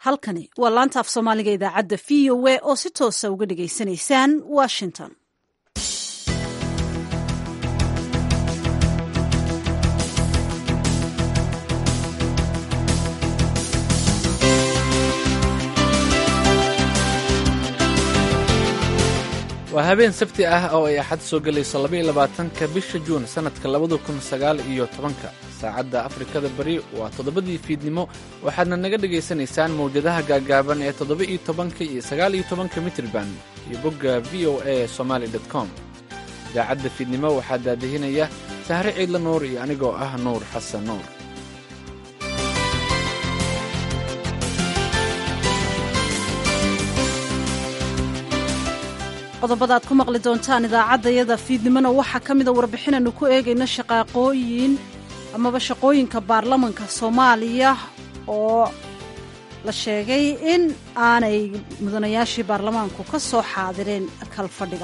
halkani waa laanta af soomaaliga idaacadda v o a oo si toosa uga dhagaysanaysaan washington waa habeen sabti ah oo ay axad soo gelayso labaiyo labaatanka bisha juun sannadka labada kun sagaal iyo tobanka saacadda afrikada bari waa toddobadii fiidnimo waxaadna naga dhegaysanaysaan mawjadaha gaagaaban ee toddoba iyo tobanka iyo sagaal iyo tobanka mitrban iyo bogga v o a somaali dot com idaacadda fiidnimo waxaa daadihinaya sahre ciidla nuur iyo anigoo ah nuur xasan nuur qodobada aad ku maqli doontaan idaacaddayada fiidnimona waxaa ka mida warbixinaynu ku eegayno shaqaaqooyin amaba shaqooyinka baarlamanka soomaaliya oo la sheegay in aanay mudanayaashii baarlamaanku ka soo xaadireen kalfadhiga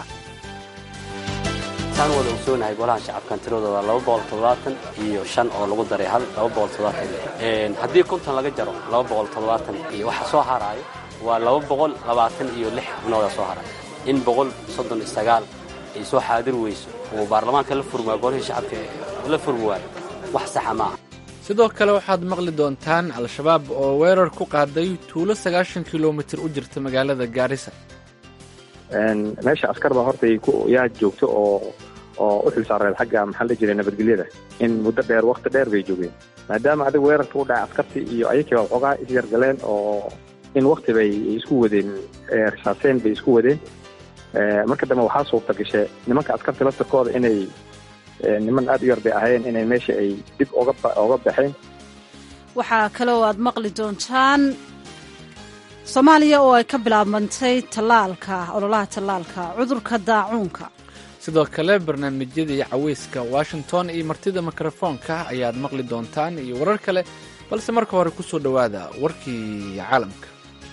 taan wada ogsoonahay golaha shacabkan tiradooda laba boqol toddobaatan iyo shan oo lagu daray hal laba boqol toddobaatan haddii konton laga jaro laba boqol toddobaatan iyo waxa soo haraayo waa laba boqol labaatan iyo lix xubnooda soo haraayo in boqol soddon iyo sagaal ay soo xaadir weyso oo baarlamaanka la furmaa golihii shacabka la furmi waayo wax saxa ma aha sidoo kale waxaad maqli doontaan al-shabaab oo weerar ku qaaday tuulo sagaashan kilomitir u jirta magaalada gaarisa meesha askar baa horta yaa joogto oo oo u xilsaareed xagga maxaa la jiray nabadgelyada in muddo dheer wakti dheer bay joogeen maadaama adiga weerarka u dhacay askartii iyo ayakiiba waxoogaa isyargaleen oo in wakti bay isku wadeen risaaseen bay isku wadeen marka dambe waxaa suurta gashe nimanka askarta laftarkooda inay niman aad u yar bay ahayn inay meesha ay dib oga baxeen waxaa kale oo aad maqli doontaan soomaaliya oo ay ka bilaabantay tallaalka ololaha tallaalka cudurka daacuunka sidoo kale barnaamijyadii caweyska washington iyo martida mikrofoonka ayaad maqli doontaan iyo warar kale balse marka hore ku soo dhowaada warkii caalamka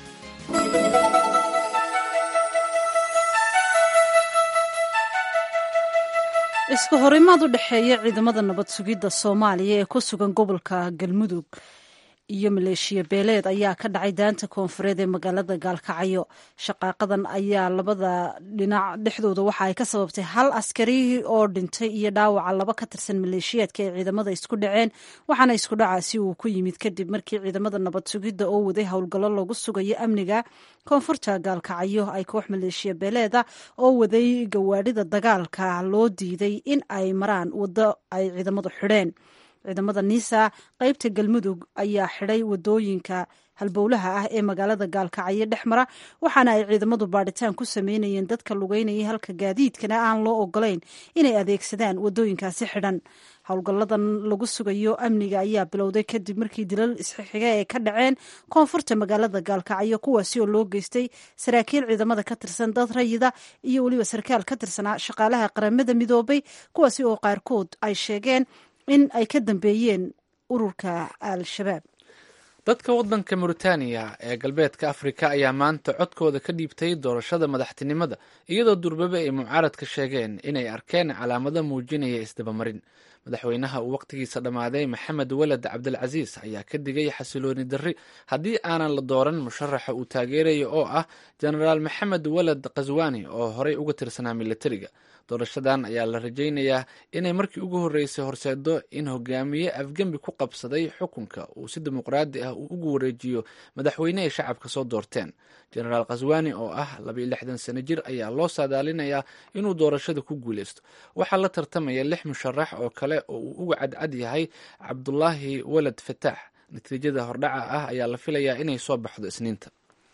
isku horimaad u dhexeeya ciidamada nabad sugidda soomaaliya ee ku sugan gobolka galmudug iyo maleeshiya beeleed ayaa ka dhacay daanta koonfureed ee magaalada gaalkacyo shaqaaqadan ayaa labada dhinac dhexdooda waxa ay ka sababtay hal askari oo dhintay iyo dhaawaca laba ka tirsan maleeshiyaadka ay ciidamada isku dhaceen waxaana isku dhacaasi uu ku yimid kadib markii ciidamada nabad sugidda oo waday howlgallo lagu sugayo amniga koonfurta gaalkacyo ay koox maleeshiya beeleeda oo waday gawaadhida dagaalka loo diiday in ay maraan waddo ay ciidamadu xidheen ciidamada niisa qaybta galmudug ayaa xidhay wadooyinka halbowlaha ah ee magaalada gaalkacyo dhex mara waxaana ay ciidamadu baadhitaan ku sameynayeen dadka lugeynayay halka gaadiidkana aan loo ogolayn inay adeegsadaan wadooyinkaasi xidhan howlgalladan lagu sugayo amniga ayaa bilowday kadib markii dilal isxixiga ay ka dhaceen koonfurta magaalada gaalkacyo kuwaasi oo loo geystay saraakiil ciidamada ka tirsan dad rayida iyo weliba sarkaal ka tirsanaa shaqaalaha qaramada midoobay kuwaasi oo qaarkood ay sheegeen in ay ka dambeeyeen ururka al-shabaab dadka waddanka mauritaniya ee galbeedka afrika ayaa maanta codkooda ka dhiibtay doorashada madaxtinimada iyadoo durbabe ay mucaaradka sheegeen inay arkeen calaamado muujinaya isdabamarin madaxweynaha uu wakhtigiisa dhammaaday maxamed waled cabdilcasiis ayaa ka digay xasilooni darri haddii aanan la dooran musharaxa uu taageeraya oo ah jenaraal maxamed waled khaswani oo horey uga tirsanaa militariga doorashadan ayaa la rajaynayaa inay markii ugu horreysay horseedo in hogaamiye afgembi ku qabsaday xukunka uu si dimuqraadi ah uu ugu wareejiyo madaxweyne ay shacabka soo doorteen jenaraal khaswani oo ah labaiyo lixdan sano jir ayaa loo saadaalinayaa inuu doorashada ku guuleysto waxaa la tartamaya lix musharax oo kale oo uu uga cadcad yahay cabdulaahi waled fataax natiijada hordhaca ah ayaa la filayaa inay soo baxdo isniinta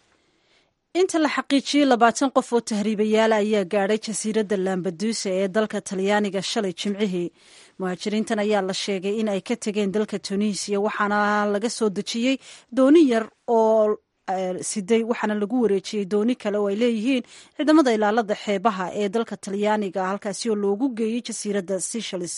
inta la xaqiijiyey labaatan qof oo tahriibayaala ayaa gaadhay jasiiradda lambadusa ee dalka talyaaniga shalay jimcihii muhaajiriintan ayaa la sheegay in ay ka tegeen dalka tunisiya waxaana laga soo dejiyey dooni yar oo siday waxaana lagu wareejiyey dooni kale oo ay leeyihiin ciidamada ilaalada xeebaha ee dalka talyaaniga halkaasi oo loogu geeyey jasiiradda seychelles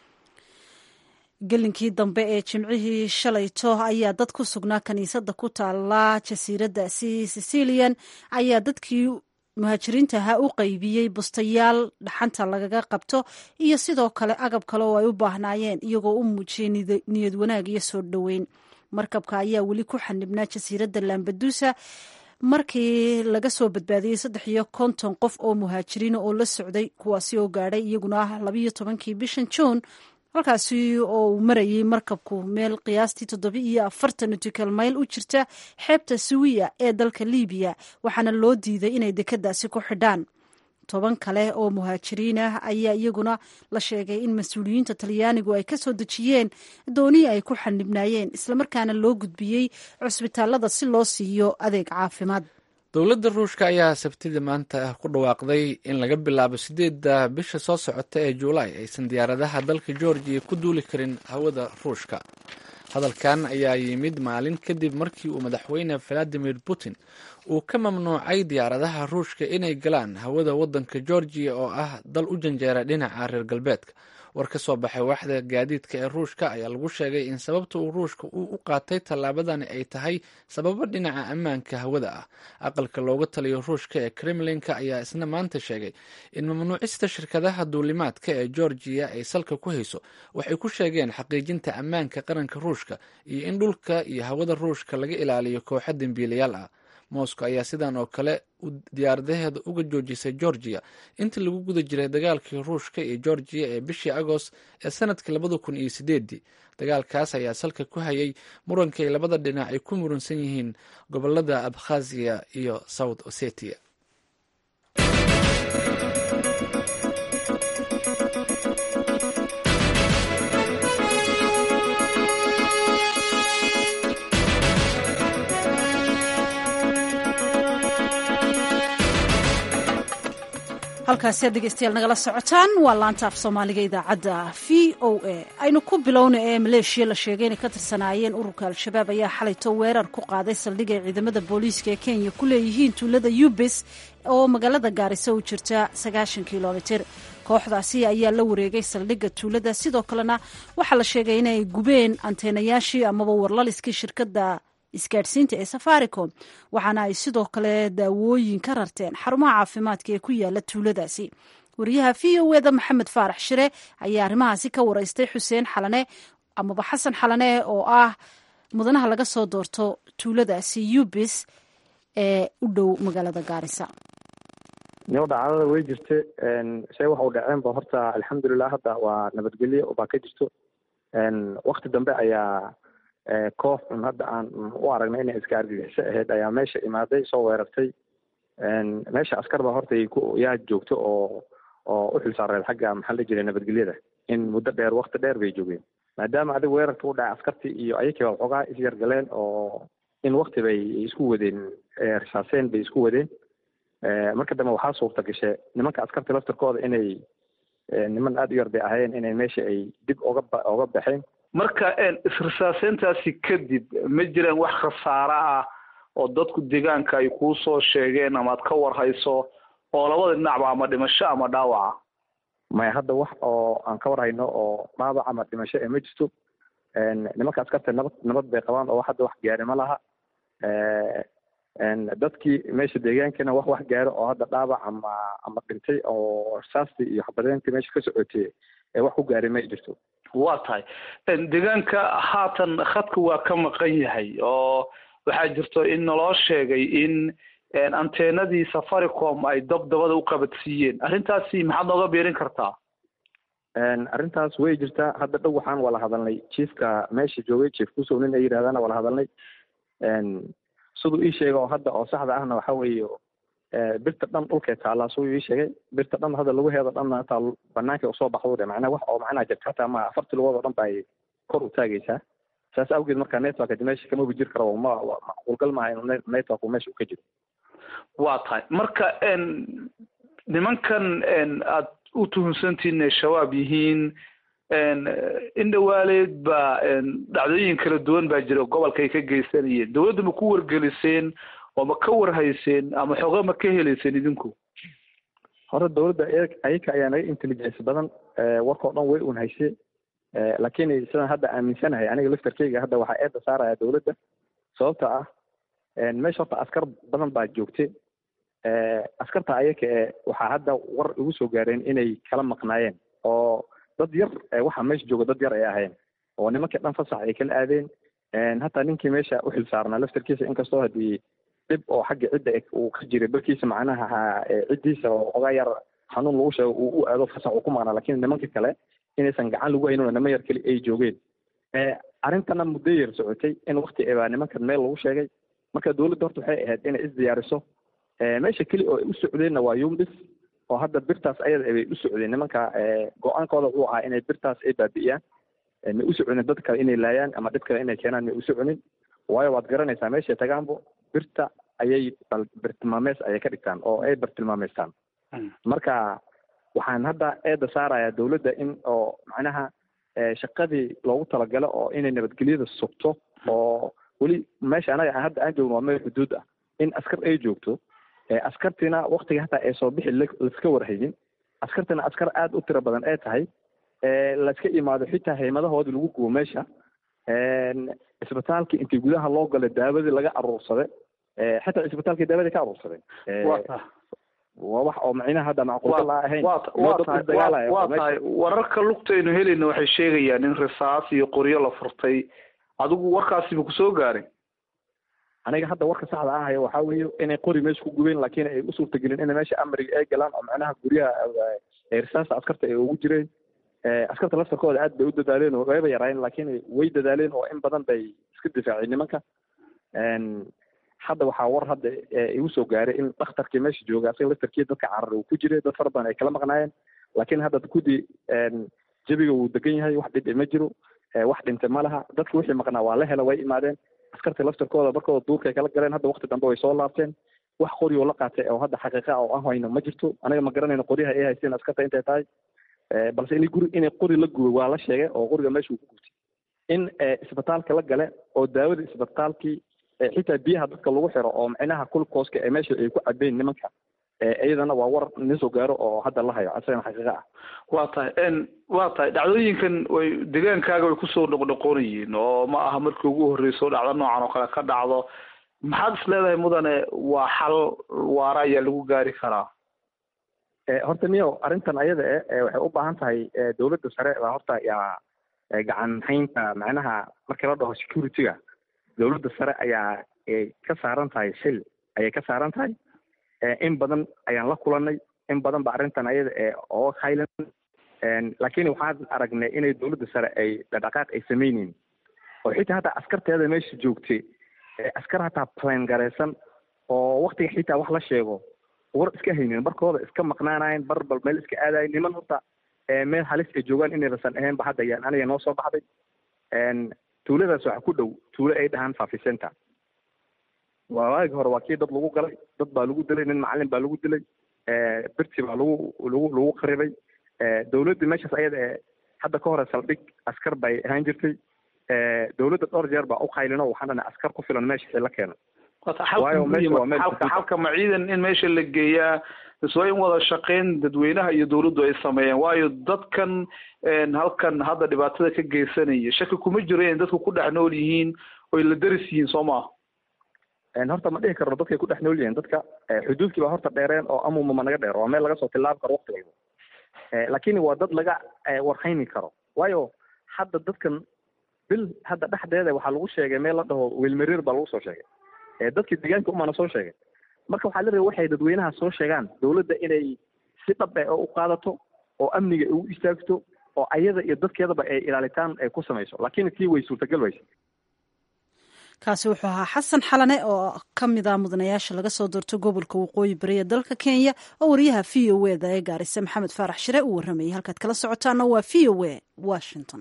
gelinkii dambe ee jimcihii shalayto ayaa dad ku sugnaa kaniisadda ku taala jasiiraddaasi sicilian ayaa dadkii muhaajiriinta ahaa u qaybiyey bustayaal dhaxanta lagaga qabto iyo sidoo kale agab kale oo ay u baahnaayeen iyagoo u muujiyey niyad wanaag iyo soo dhoweyn markabka ayaa weli ku xanibnaa jasiiradda lambadusa markii laga soo badbaadiyey saddex iyo konton qof oo muhaajiriina oo la socday kuwaasi oo gaadhay iyaguna labayo tobankii bishan juun halkaasi oo uu marayay markabku meel qiyaastii toddoba iyo afartan nutical mayl u jirta xeebta suwiya ee dalka libiya waxaana loo diiday inay dekeddaasi ku xidhaan toban kale oo muhaajiriin ah ayaa iyaguna la sheegay in mas-uuliyiinta talyaanigu ay ka soo dejiyeen doonii ay ku xanibnaayeen islamarkaana loo gudbiyey cusbitaalada si loo siiyo adeeg caafimaad dowladda ruushka ayaa sabtida maanta ku dhawaaqday in laga bilaabo sideedda bisha soo socota ee juulaay aysan diyaaradaha dalka georgiya ku duuli karin hawada ruushka hadalkan ayaa yimid maalin kadib markii uu madaxweyne valadimir putin uu ka mamnuucay diyaaradaha ruushka inay galaan hawada waddanka georgiya oo ah dal u janjeera dhinaca reer galbeedka war ka soo baxay waaxda gaadiidka ee ruushka ayaa lagu sheegay in sababta uu ruushka uu u qaatay tallaabadani ay tahay sababo dhinaca ammaanka hawada ah aqalka looga taliyo ruushka ee kremlinka ayaa isna maanta sheegay in mamnuucista shirkadaha duulimaadka ee georgiya ay salka ku hayso waxay ku sheegeen xaqiijinta ammaanka qaranka ruushka iyo in dhulka iyo hawada ruushka laga ilaaliyo kooxo dembiilayaal ah moscow ayaa sidan oo kale diyaaradaheeda uga joojisay georgiya intii lagu guda jiray dagaalkii ruushka iyo georgiya ee bishii agost ee sanadkii labada kun iyo sideedii dagaalkaas ayaa salka ku hayay muranka ay labada dhinac ay ku muransan yihiin gobolada abkhaziya iyo south ossetia halkaasi aad dhegeystayaal nagala socotaan waa laanta af soomaaliga idaacadda v o a aynu ku bilowna ee maleeshiya la sheegay inay ka tirsanaayeen ururka al-shabaab ayaa xalayto weerar ku qaaday saldhig ay ciidamada booliiska ee kenya ku leeyihiin tuulada yubis oo magaalada gaarisa u jirta sagaashan kilomitir kooxdaasi ayaa la wareegay saldhigga tuulada sidoo kalena waxaa la sheegay inay gubeen anteenayaashii amaba warlaliskii shirkadda isgaadhsiinta ee safaricom waxaana ay sidoo kale daawooyin ka rarteen xarumaha caafimaadka ee ku yaala tuuladaasi wariyaha v o eda maxamed faarax shire ayaa arrimahaasi ka wareystay xuseen xalane amaba xasan xalane oo ah mudanaha laga soo doorto tuuladaasi yubis ee u dhow magaalada gaarisa niyo dhacdada way jirta shay waxa u dhaceenba horta alxamdulilah hadda waa nabadgelyo baa ka jirto wakti dambe ayaa koox un hadda aan u aragnay inay iska argagixiso ahayd ayaa meesha imaaday soo weerartay meesha askar baa horta yaa joogto oo oo u xilsaareed xagga maxaa la jiray nabadgelyada in muddo dheer wakti dheer bay joogeen maadaama adiga weerarka u dhacay askartii iyo ayakii baa xoogaa isyargaleen oo in wakti bay isku wadeen risaaseen bay isku wadeen marka dambe waxaa suurta gashe nimanka askarta laftirkooda inay niman aada u yar bay ahayeen inay meesha ay dib oga oga baxeen marka isrisaaseyntaasi kadib ma jiraan wax khasaare ah oo dadku deegaanka ay kuu soo sheegeen ama ad ka warhayso oo labada dhinacba ama dhimasho ama dhaawaca maya hadda wax oo aan ka warhayno oo dhaawac ama dhimasho ee ma jirto nimanka askarta nabad nabad bay qabaan oo hadda wax gaari ma laha dadkii meesha deegaankana wax wax gaaro oo hadda dhaawac ama ama dhintay oo rasaastii iyo xabadeentii meesha ka socotay ee wax ku gaaray ma jirto waa tahay deegaanka haatan khadka waa ka maqan yahay oo waxaa jirto in naloo sheegay in anteenadii safaricom ay dabdabada u qabadsiiyeen arrintaasi maxaad nooga beerin kartaa arrintaas way jirtaa hadda dhow waxaan wala hadalnay chiefka meesha joogay chief kusow nin ay yidhahdaan wala hadalnay siduu ii sheega oo hadda oo saxda ahna waxa weeye birta dhan dhulkay taallaa siduu ii sheegay birta dhan hadda lagu heedo dhanna intaa banaanka usoo baxdo dhe macnaa wax oo macnaa jirta hataa ma afartii lugood oo dhan ba ay kor u taagaysaa saas awgeed marka network meesha kama jir karo ma macquulgal maaha inuu network meesha uu ka jiro waa tahay marka nimankan aad u tuhunsantihiin inay shabaab yihiin in dhawaaleed baa dhacdooyin kala duwan baa jira gobolka ay ka geysanayeen dawladda ma ku wargeliseen oo ma ka warhayseen ama xoga ma ka helayseen idinku hore dawladda ayaka ayaa naga intelligence badan warkao dhan way un hayse laakiin sidaan hadda aaminsanahay aniga laftarkeyga hadda waxaa eedda saaraya dawladda sababta ah meesha horta askar badan baa joogte askarta ayaka ee waxaa hadda war igu soo gaareen inay kala maqnaayeen oo dad yar waxaa meesha jooga dad yar ay ahayn oo nimankii dhan fasax ay kala aadeen hataa ninkii meesha u xil saarnaa laftarkiisa inkastoo haddii dhib oo xagga cidda uu ka jiray barkiisa macnaha ciddiisa oo ogaa yar xanuun lagu sheego uu u aado fasax uu ku maqnaa lakin nimanka kale inaysan gacan lagu haynin oo niman yar keli ay joogeen arrintana muddo yar socotay in wakti baa nimankan meel lagu sheegay marka dowladda horta waxay ahayd inay isdiyaariso meesha keli oo ay u socdeenna waa yumbis oo hadda birtaas ayada bay u socdeen nimanka go-aankooda wuxuu ahaa inay birtaas ay baabi'iyaan may u soconin dad kale inay laayaan ama dhib kale inay keenaan may u soconin waayo waad garanaysaa meeshay tagaanbo birta ayay birtilmaameys ayay ka dhigtaan oo ay bartilmaameystaan marka waxaan hadda eedda saarayaa dowladda in oo macnaha shaqadii loogu talagalo oo inay nabadgelyada sugto oo weli meesha anaga hadda aan joogno waa meel xuduud ah in askar ay joogto askartiina waktiga hataa ay soo bixi laiska warhaynin askartina askar aada u tiro badan ee tahay laiska imaado xitaa haymadahoodii lagu gubo meesha isbitaalkii intii gudaha loo galay daawadii laga aruursaday xitaa isbitaalkii daawadii ka aruursaday waa wax oo macnaha hadda macquulgal a ahayn waa tahay wararka lugtaynu helayna waxay sheegayaan in risaas iyo qoryo la furtay adigu warkaasiba kusoo gaaray aniga hadda warka saxda ah haya waxaa weeye inay qori meesha ku gubeen laakiin ay u suurtagelin inay meesha amriga ay galaan oo macnaha guryaha risaasta askarta ay ugu jireen askarta laftarkooda aad bay u dadaaleen oo wayba yaraayeen laakiin way dadaaleen oo in badan bay iska difaaceen nimanka hadda waxaa war hadda igu soo gaaray in dhakhtarkii meesha jooga asaga laftarkii dadka carar uu ku jiray dad fara badan ay kala maqnaayeen laakiin hadda kudii jabiga wuu degan yahay wax dhib ma jiro wax dhintay ma laha dadki wixii maqnaa waa la hela way imaadeen askarta laftarkooda markooda duurkay kala galeen hadda wakti dambe way soo laabteen wax qori oo la qaatay oo hadda xaqiiqa oo aan hayno ma jirto anaga ma garanayno qoryaha ay haysteen askarta intay tahay balse in guri inay qori la gubay waa la sheegay oo qoriga meesha uu ku gubtay in isbitaalka la gale oo daawada isbitaalkii xitaa biyaha dadka lagu xiro oo macnaha kulkooska ee meesha ay ku cabeen nimanka iyadana waa war nin soo gaaro oo hadda la hayo asagana xaqiiqa ah waa tahay waa tahay dhacdooyinkan way degaankaaga way kusoo noqnoqonayeen oo ma aha markii ugu horreyso dhacdo noocan oo kale ka dhacdo maxaad is leedahay mudane waa xal waara ayaa lagu gaari karaa horta miyo arrintan ayada e waxay u baahan tahay dowladda sare baa horta yaa gacan haynta macnaha markii la dhaho security-ga dowladda sare ayaa ka saaran tahay shil ayay ka saaran tahay in badan ayaan la kulanay in badan ba arrintan ayada ee oo haylan laakiin waxaan aragnay inay dowladda sare ay dhaqdhaqaaq ay samayneyn oo xitaa hataa askarteeda meesha joogtay askar hataa plan garaysan oo waktiga xitaa wax la sheego war iska haynin barkooda iska maqnaanayen bar bal meel iska aadayen niman horta meel halis ay joogaan inaysan ahayn ba hadda yaan aniga noo soo baxday tuuladaas waxaa ku dhow tuulo ay dhahaan fafi center waa waagi hore waa kii dad lagu galay dad baa lagu dilay nin macalin baa lagu dilay birti baa lagu lagu lagu qaribay dowladdii meeshaas ayada ee hadda ka hore saldhig askar bay ahaan jirtay dowladda dhowr jeer baa u qaylino waxaan dhana askar ku filan meesha la keeno halka halka ma ciidan in meesha la geeyaa iswaa in wada shaqeyn dadweynaha iyo dowladdu ay sameeyeen waayo dadkan halkan hadda dhibaatada ka geysanaya shaki kuma jiro inay dadku ku dhex nool yihiin oy la deris yihiin soo maa horta ma dhihi karno dadkay ku dhex nool yihiin dadka xuduudkii baa horta dheereen oo amuma naga dheer waa meel laga soo tilaabi karo wakti walba laakiin waa dad laga warhayni karo waayo hadda dadkan bil hadda dhexdeeda waxaa lagu sheegay meel la dhaho wiilmariir baa lagu soo sheegay dadkii deegaanka umana soo sheegay marka waxaa la rabay waxay dadweynaha soo sheegaan dowladda inay si dhab eh oo u qaadato oo amniga ugu istaagto oo ayada iyo dadkeedaba ay ilaalitaan ay ku samayso laakiin tii way suurtagal wayse kaasi wuxuu ahaa xasan xalane oo ka mid ah mudanayaasha laga soo doorto gobolka waqooyi bari ee dalka kenya oo wariyaha v o e da ee gaarise maxamed faarax shire uu warramayay halkaad kala socotaana waa v o e washington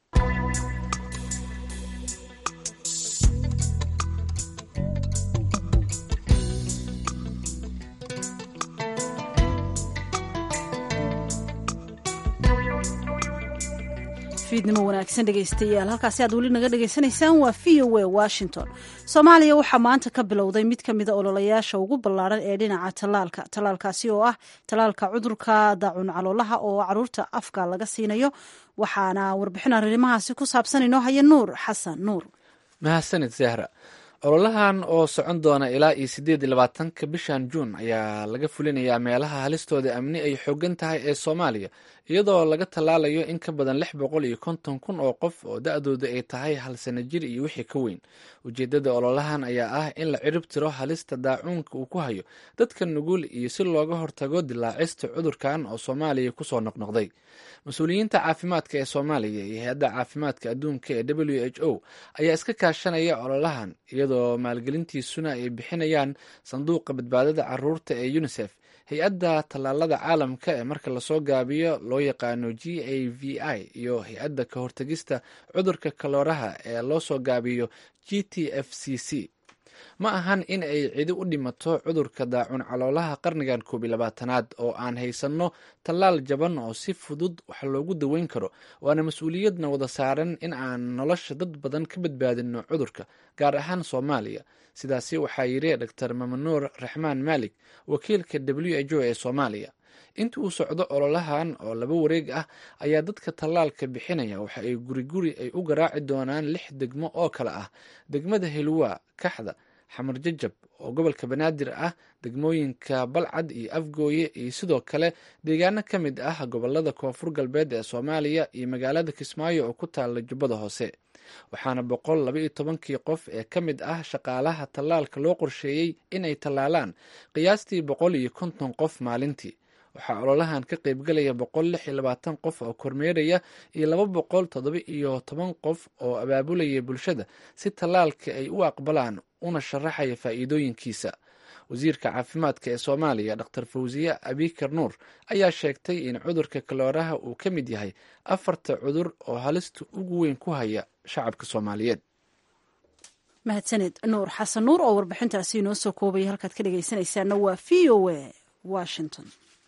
fiidnimo wanaagsan dhegaystayaal halkaasi aad weli naga dhegaysanaysaan waa v o a washington soomaaliya waxaa maanta ka bilowday mid ka mida ololayaasha ugu ballaaran ee dhinaca tallaalka tallaalkaasi oo ah tallaalka cudurka daacun caloolaha oo caruurta afka laga siinayo waxaana warbixin arrimahaasi ku saabsan inoo haya nuur xasan nuur mahadsanid zahra ololahan oo socon doona ilaa iyo siddeed iyo labaatanka bishan juun ayaa laga fulinayaa meelaha halistooda amni ay xoogan tahay ee soomaaliya iyadoo laga tallaalayo in ka badan lix boqol iyo konton kun oo qof oo da-dooda ay tahay hal sana jir iyo wixii ka weyn ujeeddada ololahan ayaa ah in la cirib tiro halista daacuunka uu ku hayo dadka nugul iyo si looga hortago dilaacista cudurkan oo soomaaliya kusoo noqnoqday mas-uuliyiinta caafimaadka ee soomaaliya iyo hay-adda caafimaadka adduunka ee w h o ayaa iska kaashanaya ololahan iyadoo maalgelintiisuna ay bixinayaan sanduuqa badbaadada caruurta ee unisef hay-adda tallaalada caalamka ee marka lasoo gaabiyo loo yaqaano g a v i iyo hay-adda ka hortagista cudurka kalooraha ee loo soo gaabiyo g t f c c ma ahan in ay cidi u dhimato cudurka daacun caloolaha qarnigan koob iyo labaatanaad oo aan haysanno tallaal jaban oo si fudud wax loogu daweyn karo waana mas-uuliyadna wada saaran in aan nolosha dad badan ka badbaadino cudurka gaar ahaan soomaaliya sidaasi waxaa yidhi dor mamanuur raxmaan maalik wakiilka w h o ee soomaaliya inta uu socdo ololahan oo laba wareeg ah ayaa dadka tallaalka bixinaya waxa ay guri guri ay u garaaci doonaan lix degmo oo kale ah degmada hilwa kaxda xamar jajab oo gobolka banaadir ah degmooyinka balcad iyo afgooye iyo sidoo kale deegaano ka mid ah gobolada koonfur galbeed ee soomaaliya iyo magaalada kismaayo oo ku taala jubbada hoose waxaana boqol laba iyo tobankii qof ee ka mid ah shaqaalaha tallaalka loo qorsheeyey inay tallaalaan qiyaastii boqol iyo konton qof maalintii waxaa ololahan ka qaybgalaya boqol lix iyo labaatan qof oo kormeeraya iyo laba boqol toddoba iyo toban qof oo abaabulaya bulshada si tallaalka ay u aqbalaan una sharaxaya faa'iidooyinkiisa wasiirka caafimaadka ee soomaaliya dor fawsiye abikar nuur ayaa sheegtay in cudurka kalooraha uu ka mid yahay afarta cudur oo halista ugu weyn ku haya shacabka soomaaliyeed mahadsaned nuur xasan nuur oo warbixintaasi inoo soo koobaya halkaad ka dhegaysanaysaana waa v o a washington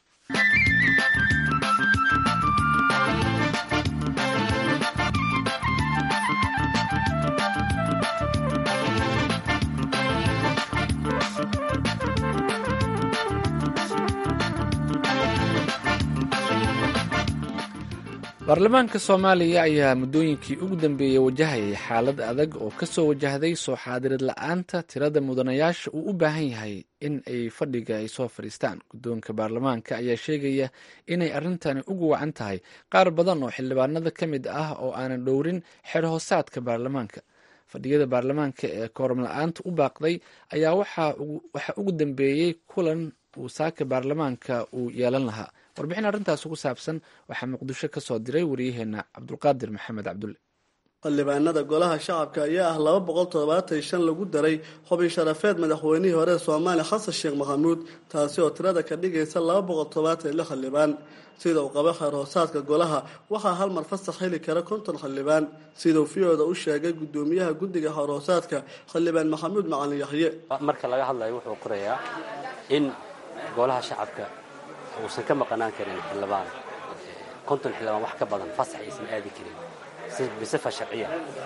baarlamaanka soomaaliya ayaa muddooyinkii ugu dambeeyey wajahayay xaalad adag oo kasoo wajahday soo xaadirid la-aanta tirada mudanayaasha uu u baahan yahay in ay fadhiga ay soo fadhiistaan guddoonka baarlamaanka ayaa sheegaya inay arrintani ugu wacan tahay qaar badan oo xildhibaanada ka mid ah oo aanan dhowrin xeer hoosaadka baarlamaanka fadhiyada baarlamaanka ee kooram la-aanta u baaqday ayaa waxaa ugu dambeeyey kulan uu saaka baarlamaanka uu yeelan lahaa warbixin arrintaas ugu saabsan waxaa muqdisho ka soo diray waryaheena cabdulqaadir maxamed cabdulle xildhibaanada golaha shacabka ayaa ah laba boqol toddobaatan shan lagu daray xubin sharafeed madaxweynihii hore ee soomaaliya xasan sheekh maxamuud taasi oo tirada ka dhigaysa laba boqol toddobaatan iyo lix xildhibaan sida uu qabo xeer hoosaadka golaha waxaa hal mar fasax heli kara konton xildhibaan siduu fiyooda u sheegay gudoomiyaha guddiga xeer hoosaadka xildhibaan maxamuud macalin yaxye marka laga hadlayo wuxuu qorayaa in golaha shacabka uusan ka maqanaan karin xildhibaan konton xildhibaan wax ka badan fasax aysan aadi karin bisifa sharciya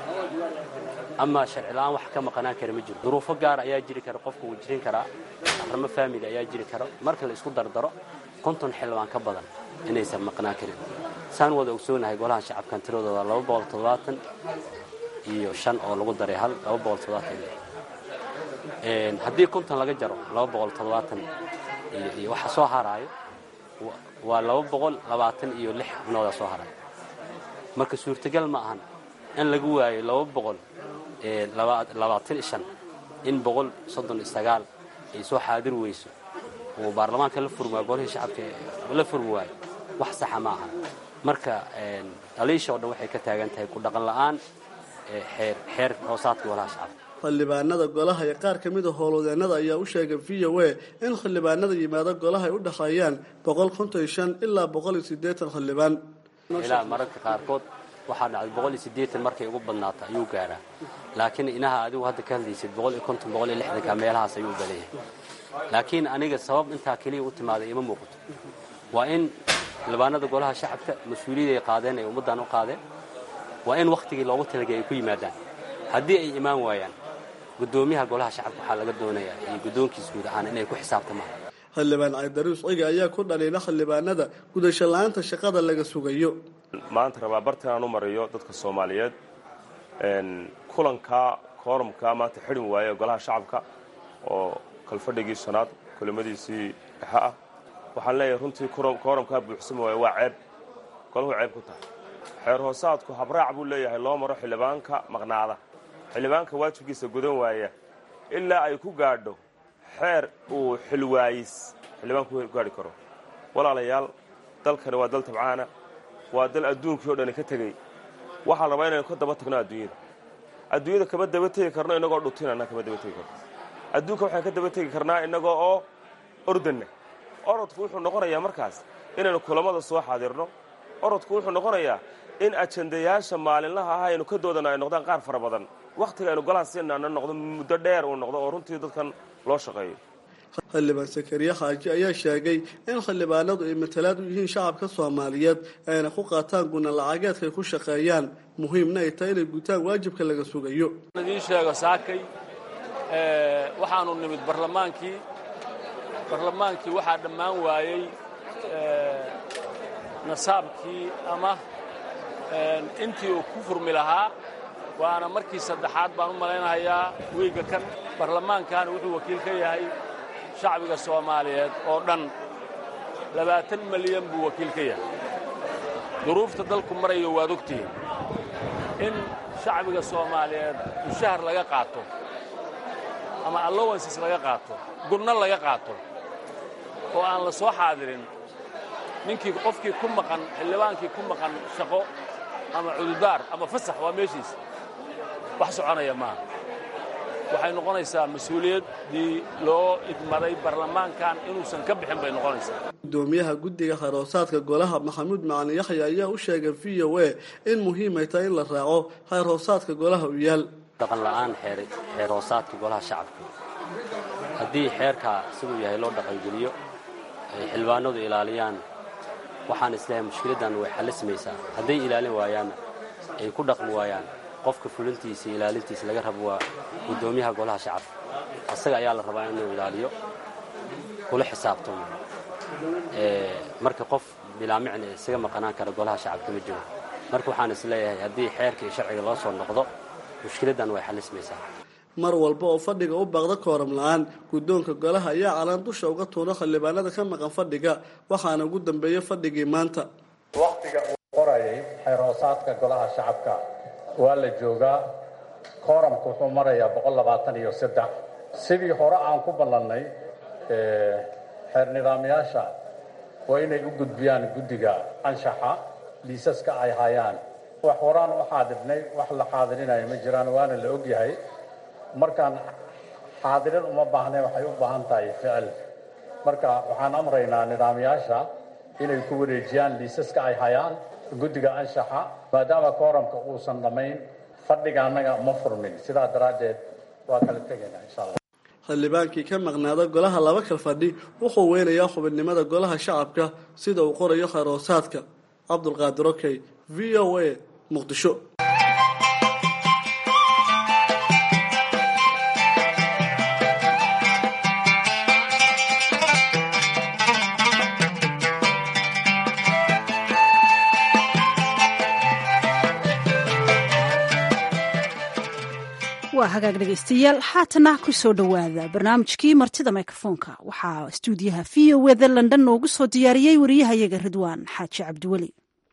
ama sharci la-aan wax ka maqanaan kara ma jiro duruufo gaar ayaa jiri kara qofku wuu jirin karaa arrimo faamili ayaa jiri karo marka la isku dardaro konton xildhibaan ka badan inaysan maqnaan karin saan wada ogsoonahay golaha shacabkan tiradooda laba boqol toddobaatan iyo shan oo lagu daray hal laba boqol toddobaatan haddii konton laga jaro laba boqol toddobaatan iyo waxa soo haraayo waa laba boqol labaatan iyo lix xubnooda soo haray marka suurtagal ma ahan in lagu waayo laba boqol labaatan shan in boqol soddon iyo sagaal ay soo xaadir weyso oo baarlamaanka la furmi waayo golihii shacabka la furmi waayo wax saxa ma ahan marka dhaliisha oo dhan waxay ka taagan tahay ku dhaqan la'aan xeer hoosaadka golaha shacabka xildhibaanada golaha iyo qaar ka mid a howlwadeennada ayaa u sheegay v o a in xildhibaanada yimaado golaha ay u dhexeeyaan boqol konton iyo shan ilaa boqol iyo siddeetan xildhibaan ilaa mararka qaarkood waxaa dhacday boqol iyo siddeetan markay ugu badnaato ayuu gaaraa laakiin inaha adigu hadda ka hadlaysid boqol iyo konton boqol iyo lixdanka meelahaas ayuu baleeyahay laakiin aniga sabab intaa keliya u timaaday ima muuqato waa in xildhibaanada golaha shacabka mas-uuliyad ay qaadeen ay ummaddan u qaadeen waa in wakhtigii loogu talagay ay ku yimaadaan haddii ay imaan waayaan gudoomiyaha golaha shacabka waxaa laga doonayaa iyo guddoonkiis guud ahaan inay ku xisaabtamaan xildhibaan caydaruus ciga ayaa ku dhaliila xildhibaanada gudasho la-aanta shaqada laga sugayo maanta rabaa bartan aan u mariyo dadka soomaaliyeed kulanka koorumka maanta xidhin waaye golaha shacabka oo kalfadhigii shanaad kulimadiisii dhexe ah waxaan leeyahay runtii koorumkaa buuxsami waaye waa ceeb golahu ceeb ku tahay xeer hoosaadku habraac buu leeyahay loo maro xildhibaanka maqnaada xildhibaanka waajibkiisa gudan waaya ilaa ay ku gaadho xeer uu xilwaayis xildhibaanku ku gaadhi karo walaalayaal dalkani waa dal tabcaana waa dal adduunkii o dhani ka tegey waxaan rabaa inaynu ka daba tagno adduunyada adduunyada kama daba tegi karno innagoo dhutinana kama daba tegi karno adduunka waxaan ka daba tegi karnaa innagoo oo ordanna orodku wuxuu noqonayaa markaas inaynu kulammada soo xaadirno orodku wuxuu noqonayaa in ajandayaasha maalinlaha ah aynu ka doodana ay noqdaan qaar fara badan wakhtiga aynu golaha siinaana noqdo muddo dheer uu noqdo oo runtii dadkan loo shaqeeyo xildhibaan sakariye xaaji ayaa sheegay in xildhibaanadu ay matalaad u yihiin shacabka soomaaliyeed ayna ku qaataan guna lacageedka ay ku shaqeeyaan muhiimna ay tahay inay gutaan waajibka laga sugayo idiin sheego saakay waxaanu nimid barlamaankii barlamaankii waxaa dhammaan waayey nasaabkii ama intii uu ku furmi lahaa waana markii saddexaad baan u malaynahayaa wiigga kan barlamaankan wuxuu wakiil ka yahay shacbiga soomaaliyeed oo dhan labaatan malyan buu wakiil ka yahay duruufta dalku marayo waad ogtihiin in shacbiga soomaaliyeed mushahar laga qaato ama allowances laga qaato gunno laga qaato oo aan la soo xaadirin ninkii qofkii ku maqan xildhibaankii ku maqan shaqo ama cududaar ama fasax waa meeshiisa wax soconaya maaha waxay noqonaysaa mas-uuliyaddii loo idmaday barlamaankan inuusan ka bixin bay noqonaysaa gudoomiyaha guddiga xeerhoosaadka golaha maxamuud macalin yaxya ayaa u sheegay v o a in muhiimay tahay in la raaco xeerhoosaadka golaha u yaal dhaqan la'aan xeer hoosaadka golaha shacabka haddii xeerkaa siduu yahay loo dhaqangeliyo ay xildhibaanadu ilaaliyaan waxaan isleehay mushkiladdan way xallismaysaa hadday ilaalin waayaanna ay ku dhaqmi waayaan qofka fulintiisa iyo ilaalintiisa laga rabo waa guddoomiyaha golaha shacabka asaga ayaa la rabaa inuu ilaaliyo kula xisaabtamo marka qof bilaamicna isaga maqanaan kara golaha shacabka ma jiro marka waxaan isleeyahay haddii xeerka iyo sharciga loo soo noqdo mushkiladdan way xallismaysaa mar walba oo fadhiga u baaqda kooram la-aan guddoonka golaha ayaa calaan dusha uga tuura xildhibaanada ka maqan fadhiga waxaana ugu dambeeya fadhigii maanta wakhtiga uu qorayay xeerhoosaadka golaha shacabka waa la joogaa kooramku wuxuu marayaa boqol labaatan iyo saddex sidii hore aan ku ballannay xeer nidaamyaasha waa inay u gudbiyaan guddiga anshaxa liisaska ay hayaan wax horaan u xaadirnay wax la xaadirinayo ma jiraan waana la ogyahay markaan xaadirin uma baahnayn waxay u baahan tahay ficil marka waxaan amraynaa nidaamyaasha inay ku wareejiyaan liisaska ay hayaan guddiga anshaxa maadaama kooramka uusan dhammayn fadhiga annaga ma furmin sidaa daraaddeed waa kala tegaynaa insha allah xildhibaankii ka maqnaada golaha laba kal fadhi wuxuu weynayaa xubinimada golaha shacabka sida uu qorayo khayr-hoosaadka cabdulqaadir okey v o a muqdisho waa hagaag dhegaystayaal haatana ku soo dhowaada barnaamijkii martida mikrofoonka waxaa stuudiyaha v o wda london noogu soo diyaariyey wariyahayaga ridwaan xaaji cabdiweli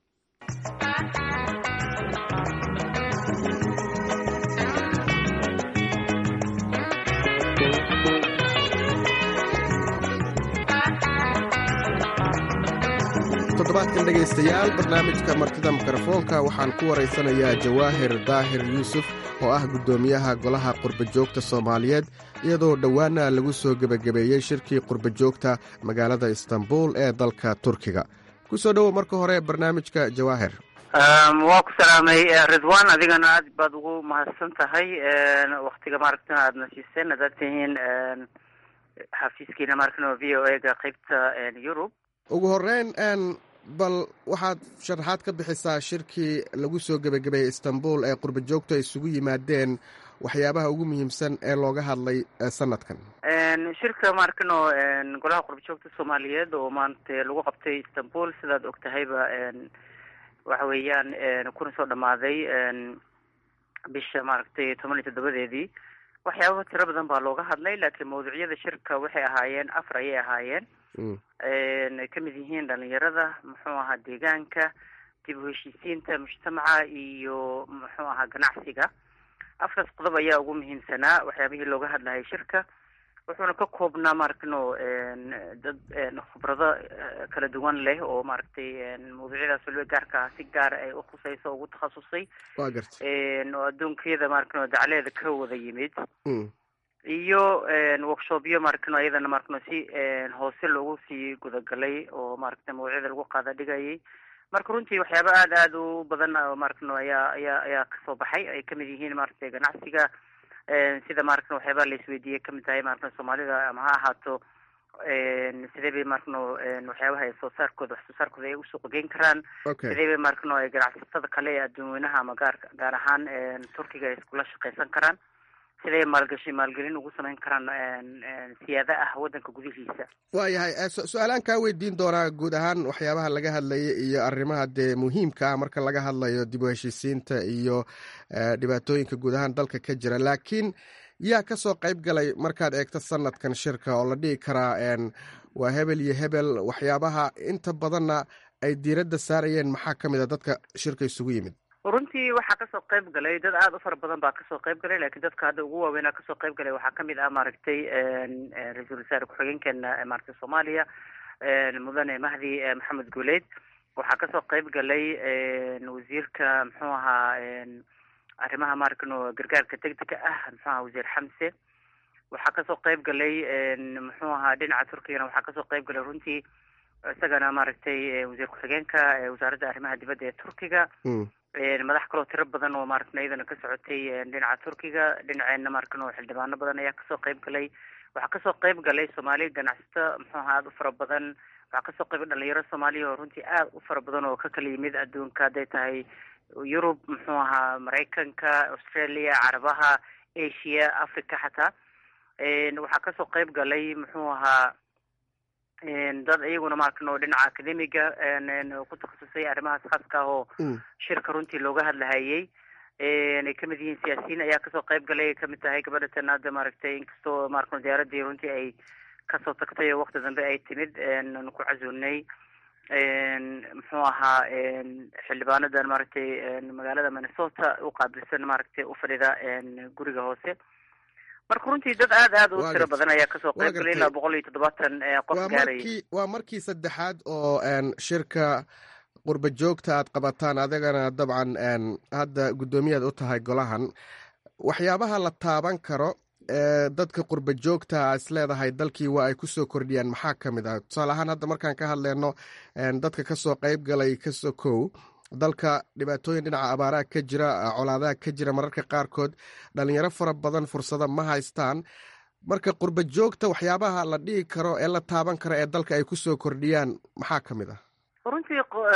toddobaadkan dhegaystayaal barnaamijka martida mikrofoonka waxaan ku waraysanayaa jawaahir daahir yuusuf oo ah guddoomiyaha golaha qurbajoogta soomaaliyeed iyadoo dhowaana lagu soo gebagabeeyey shirkii qurbajoogta magaalada istanbul ee dalka turkiga ku soo dhowow marka hore barnaamijka jawaahir waa ku salaamay ridwan adigana aad baad ugu mahadsan tahay waktiga maaragtana aadna siiseen hadaad tihiin xafiiskiina maaragtana v o ega qeybta yurub ugu horeyn bal waxaad sharaxaad ka bixisaa shirkii lagu soo gebagabeeyey istanbul ee qurbajoogtu ay isugu yimaadeen waxyaabaha ugu muhiimsan ee looga hadlay sanadkan shirka maarkano golaha qurbajoogta soomaaliyeed oo maanta lagu qabtay istanbul sidaad og tahayba waxa weeyaan kuna soo dhamaaday bisha maaragtay toban iyo toddobadeedii waxyaaba tiro badan baa looga hadlay laakiin mawduucyada shirka waxay ahaayeen afar ayay ahaayeen ay kamid yihiin dhalinyarada muxuu ahaa deegaanka dib u heshiisiinta mujtamaca iyo muxuu ahaa ganacsiga afkaas qodob ayaa ugu muhiimsanaa waxyaabihii looga hadlayay shirka wuxuuna ka koobnaa maaragtino dad khibrado kala duwan leh oo maaragtay mawduucyadaas waliba gaarka ah si gaara ay ukhusayso o ugu takhasusay wa garta oo adduunkiyada maaragtino dacleeda ka wada yimid iyo workshopyo maaragtino iyadana maaragtino si hoose loogu sii gudagalay oo maaragta mawduucyada lagu qaada dhigayay marka runtii waxyaaba aada aada u badan maaragtino ayaa ayaa ayaa kasoo baxay ay kamid yihiin maaragtay ganacsiga sida maaragtna waxyaabaa la isweydiiyey kamid tahay maaragna soomaalida ama ha ahaato sidee bay maaragno waxyaabaha ay soo saarkooda wax soo saarkooda ay usuuq geyn karaan sidee bay maaragno ay ganacsatada kale ee adduunweynaha ama gaar gaar ahaan turkiga ay iskula shaqeysan karaan siday maalgashi maalgelin ugu samayn karaan siyaada ah waddanka gudihiisa waayahay su-aalaan kaa weydiin doonaa guud ahaan waxyaabaha laga hadlaya iyo arrimaha dee muhiimka ah marka laga hadlayo dib u heshiisiinta iyo dhibaatooyinka guud ahaan dalka ka jira laakiin yaa kasoo qayb galay markaad eegto sanadkan shirka oo la dhihi karaa waa hebel iyo hebel waxyaabaha inta badanna ay diiradda saarayeen maxaa ka mid a dadka shirka isugu yimid runtii waxaa kasoo qayb galay dad aada u fara badan baa kasoo qayb galay lakin dadka hadda ugu waaweynaa kasoo qayb galay waxaa kamid ah maaragtay ra-iisul wasaare ku-xigeenkeena maaragtay soomaaliya mudane mahdi maxamed guuleed waxaa kasoo qayb galay wasiirka muxuu ahaa arrimaha maaragtno gargaarka degdega ah muxuu ahaa wasiir xamse waxaa kasoo qayb galay muxuu ahaa dhinaca turkigana waxaa kasoo qayb galay runtii isagana maaragtay wasiir ku-xigeenka wasaaradda arrimaha dibadda ee turkiga madax kaloo tiro badan oo maaragtna iyadana ka socotay dhinaca turkiga dhinaceena maaragno xildhibaano badan ayaa kasoo qayb galay waxaa kasoo qayb galay soomaali ganacsato muxuu ahaa aada u fara badan waxaa kasoo qayb dhalinyaro soomaaliya oo runtii aada u fara badan oo ka kala yimid adduunka hadday tahay yurub muxuu ahaa maraykanka australia carabaha asia africa xataa waxaa kasoo qayb galay muxuu ahaa dad iyaguna maaragno dhinaca academiga ku takhasusay arrimahaas khaaska ah oo shirka runtii looga hadlahayay ay kamid yihiin siyaasiyiin ayaa kasoo qayb galay ay kamid tahay gabadha tanaada maaragtay inkastoo maaragno diyaaradii runtii ay kasoo tagtay oo wakti dambe ay timid ku casuunay muxuu ahaa xildhibaanadan maaragtay magaalada minnesota u qaabilsan maaragtay ufadhida guriga hoose marka runtii dad aada aada u tiro badan ayaa kasoo qayb galay ilaa boqol iyo toddobaatan qof gaaraya waa markii saddexaad oo shirka qurba joogta aad qabataan adigana dabcan hadda guddoomiyaad u tahay golahan waxyaabaha la taaban karo ee dadka qurba joogta is leedahay dalkii waa ay kusoo kordhiyaan maxaa ka mid ah tusaale ahaan hadda markaan ka hadleyno dadka kasoo qayb galay kasoo kow dalka dhibaatooyin dhinaca abaaraha ka jira colaadaha ka jira mararka qaarkood dhalinyaro fara badan fursada ma haystaan marka qurba joogta waxyaabaha la dhihi karo ee la taaban karo ee dalka ay kusoo kordhiyaan maxaa ka mid ah runtii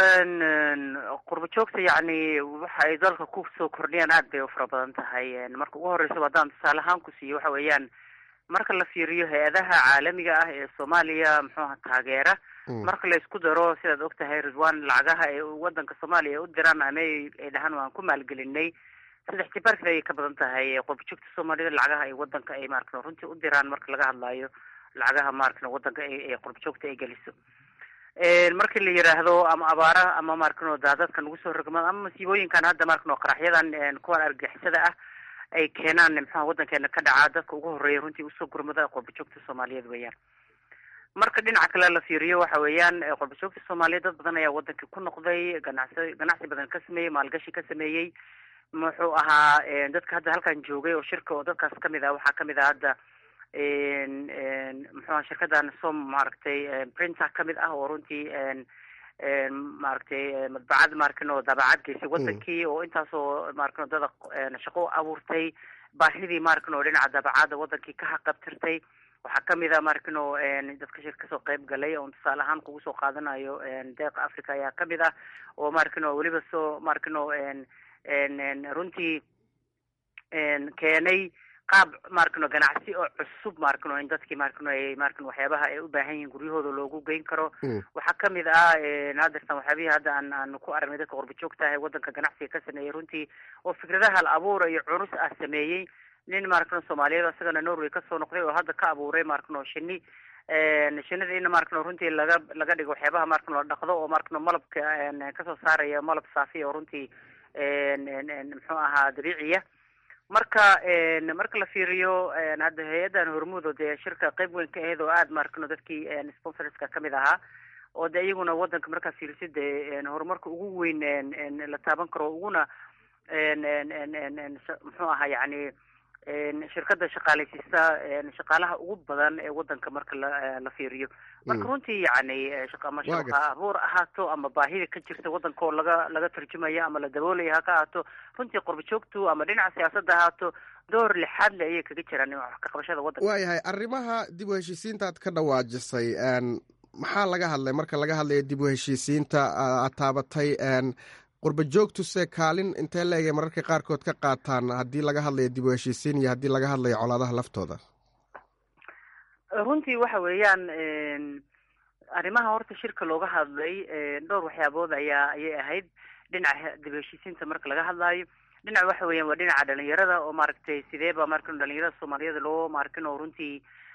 qurba joogta yacni waxa ay dalka kusoo kordhiyaan aad bay u fara badan tahay marka ugu horreysaba haddaan tusaale ahaan ku siiyo waxa weeyaan marka la fiiriyo hay-adaha caalamiga ah ee soomaaliya muxuuha taageera marka la isku daro sidaad og tahay ridwan lacagaha ay wadanka soomaaliya u diraan ama ay dhahaan waan ku maalgelinay saddex jibaarkii ayay ka badan tahay qurbajoogta soomaalida lacagaha ay wadanka ay maaragtay runtii u diraan marka laga hadlayo lacagaha maaragtay wadanka ay qurbajoogta ay geliso markii la yiraahdo ama abaara ama maaragtay daadadka nagu soo rogmado ama masiibooyinkan hadda maaragtay qaraxyadan kuwan argagixisada ah ay keenaan muxuha wadankeena ka dhacaa dadka ugu horeeya runtii usoo gurmada qurbajoogta soomaaliyeed weeyaan marka dhinaca kale la fiiriyo waxa weeyaan qurbajoogta soomaaliyeed dad badan ayaa wadankii ku noqday ganacsi ganacsi badan ka sameeyey maalgashi ka sameeyey muxuu ahaa dadka hadda halkan joogay oo shirka oo dadkaas kamid ah waxaa kamid ah hadda muxuaha shirkadan som maaragtay printer kamid ah oo runtii maaragtay madbacad maarkin oo daabacad geysay wadankii oo intaasoo maarkin dada shaqo abuurtay baahidii maarkin oo dhinaca daabacada wadankii ka haqabtirtay waxaa kamid a maarkin oo dadka shir kasoo qayb galay oon tusaale ahaan kugu soo qaadanayo deeqa africa ayaa kamid ah oo maarkin oo weliba soo maarkin oo runtii keenay qaab maarkano ganacsi oo cusub maarkano in dadkii maarkano ay maarkano waxyaabaha ay u baahan yihiin guryahooda loogu geyn karo waxaa kamid ah hadeertan waxyaabihii hadda aan aan ku aragnay dadka qurba joogta ah ee wadanka ganacsiga ka sameeyey runtii oo fikradaha la abuura iyo cunus ah sameeyey nin maarkano soomaaliyeed isagana norway kasoo noqday oo hadda ka abuuray maarkano shini shinida in maarkano runtii laga laga dhigo waxyaabaha maarkano la dhaqdo oo maarkano malabka kasoo saaraya malab saafi oo runtii muxuu ahaa dabiiciya marka marka la fiiriyo hadda hay-addan hormuud oo dee shirka qeyb weyn ka ahayd oo aada maarkano dadkii sponsorska kamid ahaa oo de iyaguna wadanka markaa fiirisid dee horumarka ugu weyn la taaban karo uguna muxuu ahaa yani shirkada shaqaaleysiisa shaqaalaha ugu badan ee wadanka marka la la fiiriyo marka runtii yani ama shaqa abuur ahaato ama baahida ka jirta wadanka oo laga laga tarjumaya ama la daboolaya ha ka ahaato runtii qorba joogtu ama dhinaca siyaasadda ahaato door lixaad le ayay kaga jiraan wax ka qabashada wadanka waayahay arrimaha dib u heshiisiintaad ka dhawaajisay maxaa laga hadlay marka laga hadlayo dib u heshiisiinta aad taabatay qurba joogtuse kaalin intee leegay mararka qaarkood ka qaataan haddii laga hadlayo dib u heshiisiin iyo haddii laga hadlayo colaadaha laftooda runtii waxa weeyaan arrimaha horta shirka looga hadlay dhowr waxyaabood ayaa ayay ahayd dhinaca dib u heshiisiinta marka laga hadlaayo dhinaca waxa weeyaan waa dhinaca dhalinyarada oo maaragtay sideeba markan dhalinyarada soomaaliyeed loo maarkin oo runtii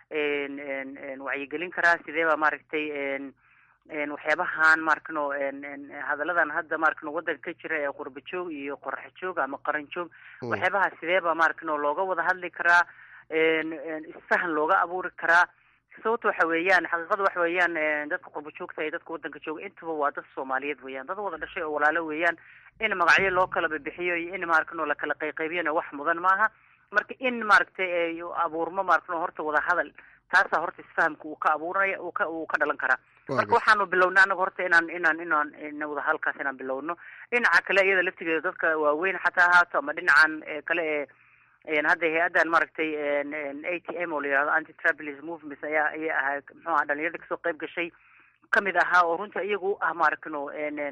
wacyigelin karaa sideeba maaragtay waxyaabahan maarkano hadalladan hadda maarkano wadanka ka jira ee qurba joog iyo qorax joog ama qaran joog waxyaabaha sideeba maarkano looga wada hadli karaa isfahan looga abuuri karaa sababta waxa weeyaan xaqiiqada waxa weeyaan dadka qurba joogta iyo dadka wadanka jooga intaba waa dad soomaaliyeed weeyaan dad wada dhashay oo walaalo weeyaan in magacyo loo kala bibixiyo iyo in maarkano lakala qayqaybiyana wax mudan maaha marka in maaragtay abuurmo maarkano horta wada hadal taasaa horta isfahamka uu ka abuuranaya uu ka uu ka dhalan karaa marka waxaanu bilownay anaga horta inaan inaan inaan wada halkaas inaan bilowno dhinaca kale iyada laftigeeda dadka waaweyn xataa ahaato ama dhinacan kale ee hadda hay-addan maaragtay a t m oo la yihahdo anti travelis movements ayaa ayay ahaa muxuu aha dhalinyarada kasoo qayb gashay kamid ahaa oo runtii iyagu ah maaragno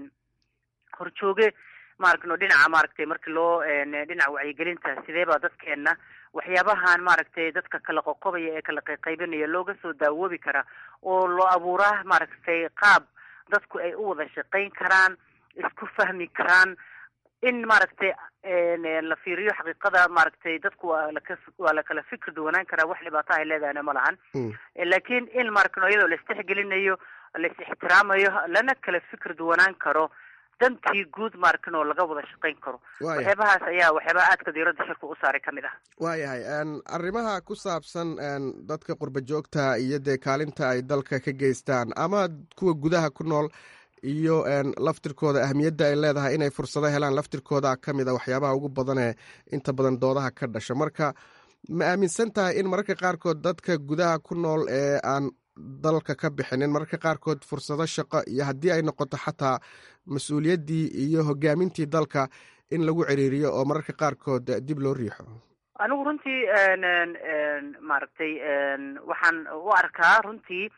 horjooge maaragno dhinaca maaragtay markii loo dhinaca wacyigelinta sidee baa dadkeena waxyaabahan maaragtay dadka kala qoqobaya ee kala qayqaybinaya looga soo daawoobi karaa oo loo abuuraa maaragtay qaab dadku ay u wada shaqayn karaan isku fahmi karaan in maaragtay la fiiriyo xaqiiqada maaragtay dadku waa laka waa lakala fikir duwanaan karaa wax dhibaato ay leedahayna ma lahan laakiin in maaragno iyadoo la istixgelinayo la is ixtiraamayo lana kala fikir duwanaan karo dantii guud maarkin oo laga wada shaqayn karo waxyaabahaas ayaa waxyaabaha aadka diiradda shirka u saaray ka mid ah waayahay arrimaha ku saabsan dadka qurba joogta iyo dee kaalinta ay dalka ka geystaan ama kuwa gudaha ku nool iyo laftirkooda ahmiyadda ay leedahay inay fursado helaan laftirkooda ka mid a waxyaabaha ugu badanee inta badan doodaha ka dhasha marka ma aaminsan tahay in mararka qaarkood dadka gudaha ku nool ee aan dalka ka bixinin mararka qaarkood fursado shaqo iyo haddii ay noqoto xataa mas-uuliyaddii iyo hogaamintii dalka in lagu ciriiriyo oo mararka qaarkood dib loo riixo anigu runtii maaragtay waxaan u arkaa runtii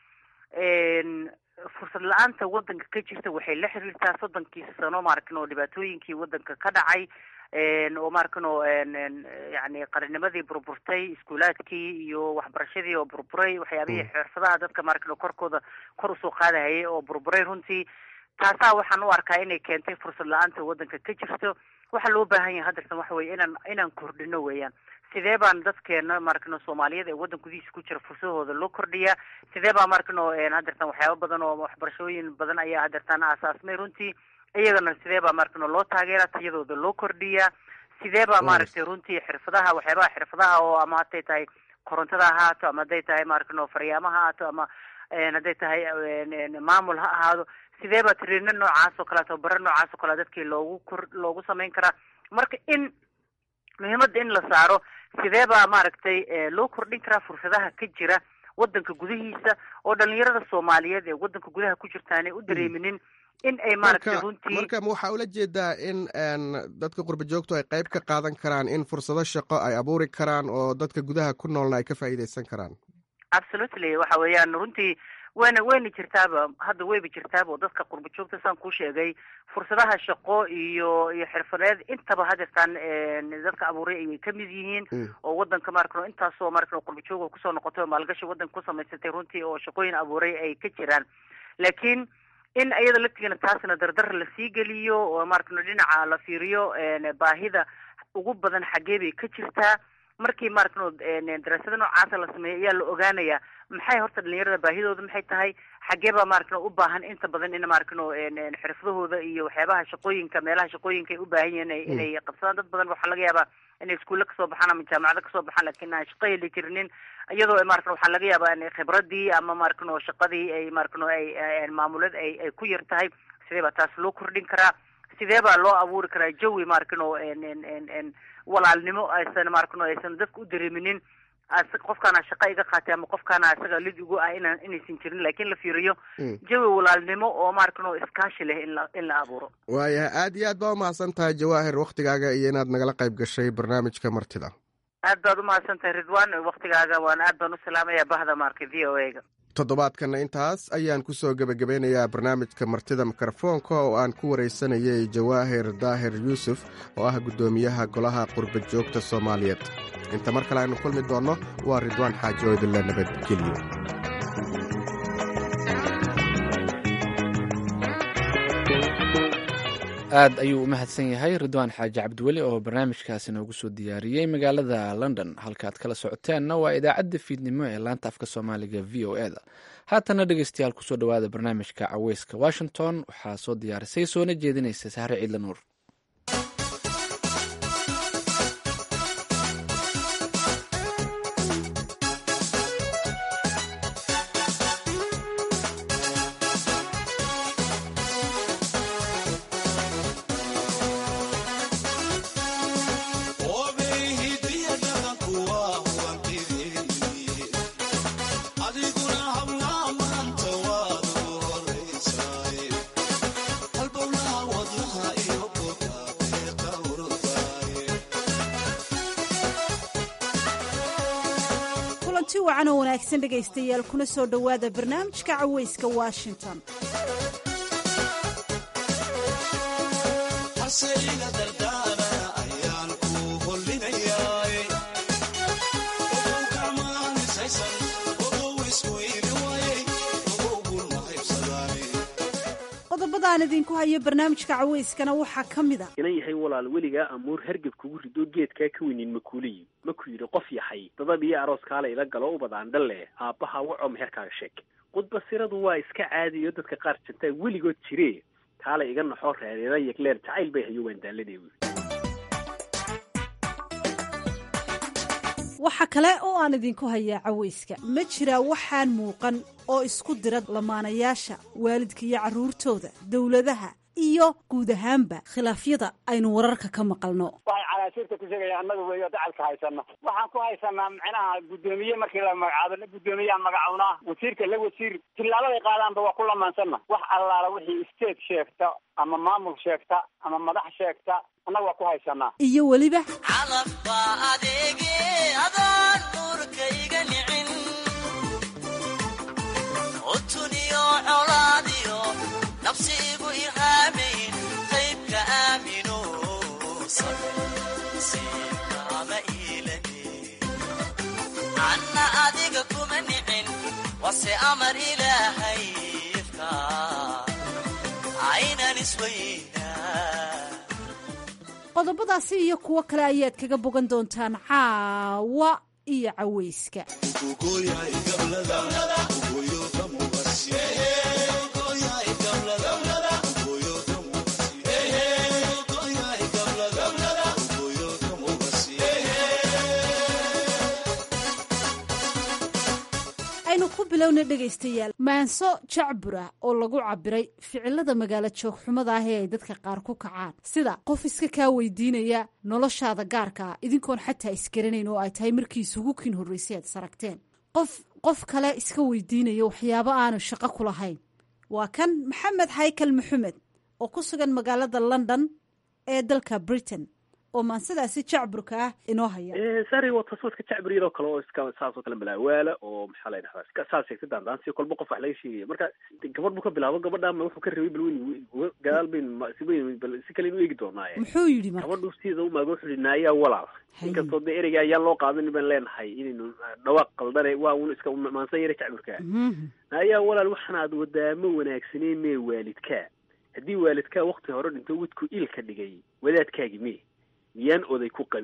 fursad la-aanta wadanka ka jirta waxay la xiriirtaa soddonkii sano maarkin oo dhibaatooyinkii wadanka ka dhacay oo maarkin oo yani qarinimadii burburtay iskuulaadkii iyo waxbarashadii oo burburay waxyaabihii xirfadaha dadka maarkin oo korkooda kor usoo qaadahayay oo burburay runtii taasaa waxaan u arkaa inay keentay fursad la-aanta wadanka ka jirto waxaa loo baahan yahay hadeertan waxa weye inaan inaan kordhino weeyaan sidee baan dadkeena maarkino soomaaliyad ee waddan gudihiisa ku jira fursadahooda loo kordhiyaa sidee baa maarkino hadeertan waxyaaba badan oo waxbarashooyin badan ayaa hadeertan aasaasmay runtii iyagana sidee baa maarkino loo taageera tayadooda loo kordhiyaa sidee baa maaragtay runtii xirfadaha waxyaabaha xirfadaha oo ama haday tahay korontada ha ahaato ama hadday tahay maarkino faryaama ha ahaato ama hadday tahay maamul ha ahaado sidee baa tiriino noocaas oo kale tababaro noocaas oo kale dadkii loogu kor loogu samayn karaa marka in muhiimadda in la saaro sidee baa maaragtay loo kordhin karaa fursadaha ka jira wadanka gudihiisa oo dhalinyarada soomaaliyeed ee wadanka gudaha ku jirta aanay u dareeminin in ay maaragtay runtii marka waxaa ula jeedaa in dadka qurba joogtu ay qayb ka qaadan karaan in fursado shaqo ay abuuri karaan oo dadka gudaha ku noolna ay ka faa'iideysan karaan absolutely waxa weeyaan runtii wayna wayna jirtaaba hadda wayba jirtaaba oo dadka qurba joogta saan kuu sheegay fursadaha shaqo iyo iyo xirfadeed intaba hadeertaan dadka abuuray ayay kamid yihiin oo wadanka maarkano intaasoo maarkano qurba jooga kusoo noqotay oo maalgashi wadanka ku samaysatay runtii oo shaqooyin abuuray ay ka jiraan laakiin in iyada laftigana taasna dardar lasii geliyo oo maarkano dhinaca la fiiriyo baahida ugu badan xaggee bay ka jirtaa markii maaragtano daraasada noocaasa la sameeyo ayaa la ogaanayaa maxay horta dhalinyarada baahidooda maxay tahay xagee baa maaragtano u baahan inta badan in maaragtano xirfadahooda iyo waxyaabaha shaqooyinka meelaha shaqooyinka ay u baahan yihiin inay qabsadaan dad badan waxaa laga yaabaa inay iskuulle kasoo baxaan ama jaamacado kasoo baxaan lakin aan shaqo heli jirinin iyadoo maaragtano waxaa laga yaabaa in khibradii ama maaragtano shaqadii ay maaragtano ay maamulad ay ay ku yar tahay sidee baa taas loo kordhin karaa sidee baa loo abuuri karaa jawi maaragtano walaalnimo aysan maaragtano aysan dadka u dareeminin qofkaana shaqa iga qaatay ama qofkaana isaga lid igu ah inaan inaysan jirin laakiin la fiiriyo jawi walaalnimo oo maaragtano iskaashi leh in la in la abuuro waayahay aad iyo aad baa umahadsan tahay jawaahir waktigaaga iyo inaad nagala qayb gashay barnaamijka martida aad baad umahadsan tahay ridwan waktigaaga waan aad baan u salaamaya bahda maarka v o a ga toddobaadkanna intaas ayaan ku soo gebagabeynayaa barnaamijka martida mikrofoonka oo aan ku waraysanayay jawaahir daahir yuusuf oo ah guddoomiyaha golaha qurba joogta soomaaliyeed inta mar kale aynu kulmi doonno waa ridwaan xaaji oo idinla nabadgeliyo aad ayuu u mahadsan yahay ridwaan xaaji cabdiweli oo barnaamijkaasi noogu soo diyaariyey magaalada london halkaaad kala socoteenna waa idaacadda fiidnimo ee laanta afka soomaaliga v o e da haatana dhegeystayaal kusoo dhowaada barnaamijka caweyska washington waxaa soo diyaarisay soona jeedinaysa sahre ciidla nuur kulanti wacan oo wanaagsan dhegaystayaal kuna soo dhowaada barnaamijka caweyska washington qodobadaan idinku hayo barnaamijka caweyskana waxaa ka mid a inan yahay walaal weligaa amuur hargab kugu rido geedkaa ka weynin makuuliyi maku yidhi qof yahay dadab iyo aroos kaale ila galo u badaan dhalle aabbaha wacoo meherkaaga sheeg qudbasiradu waa iska caadiyo dadka qaar jantaa weligood jire kaale iga naxoo reereera yegleer jacayl bay hayo waan daaladee wy waxa kale oo aan idinku hayaa caweyska ma jiraa waxaan muuqan oo isku dira lamaanayaasha waalidka iyo carruurtooda dowladaha iyo guud ahaanba khilaafyada aynu wararka ka maqalno waxay calaashiirta ku sheegaya annaga weeyo dacalka haysana waxaan ku haysanaa micnaha guddoomiye markii la magacaabo guddoomiyaha magacawnaa wasiirka la wasiir tillaabaday qaadaanba waa ku lamaansanna wax allaala wixii state sheegta ama maamul sheegta ama madax sheegta annaga waa ku haysanaa iyo weliba anna adiga kuma nicin wase amar ilaahay ifka aynan isweynaa qodobadaasi iyo kuwo kale ayaad kaga bogan doontaan caawa iyo caweyska aynu ku bilowna dhegaystayaal maanso jacbura oo lagu cabiray ficilada magaalo joogxumada ah ee ay dadka qaar ku kacaan sida qof iska kaa weydiinaya noloshaada gaarkaa idinkoon xataa isgaranayn oo ay tahay markii isugu kin horreysay aad saragteen qof qof kale iska weydiinaya waxyaabo aanu shaqo ku lahayn waa kan maxamed haykal maxamed oo ku sugan magaalada london ee dalka britain oo maansidaasi jacburka ah inoo haya sari waa taswadka jacbur iyadoo kale oo iska saasoo kale malaawaala oo maxaa la dhahdaa iska saas sheegta daandaansi kolba qof wax laga sheegaya marka gabadh buu ka bilaabo gabadhaama wuxuu ka rabay bal weyn gadaal bayn si weyn bal si kale inu eegi doonaaye muxuu yidhi marka gabadhu sida umaaga wuxuu yihi naayaa walaal inkastoo dee ereyga ayaan loo qaadan baan leenahay inaynu dhawaaq qaldane waa un iska maansan yara jacburka naayaa walaal waxaan aad wadaamo wanaagsaneen mee waalidkaa haddii waalidkaa wakti hore dhinto wadku il ka dhigay wadaadkaagi mee miyaan oday ku qabin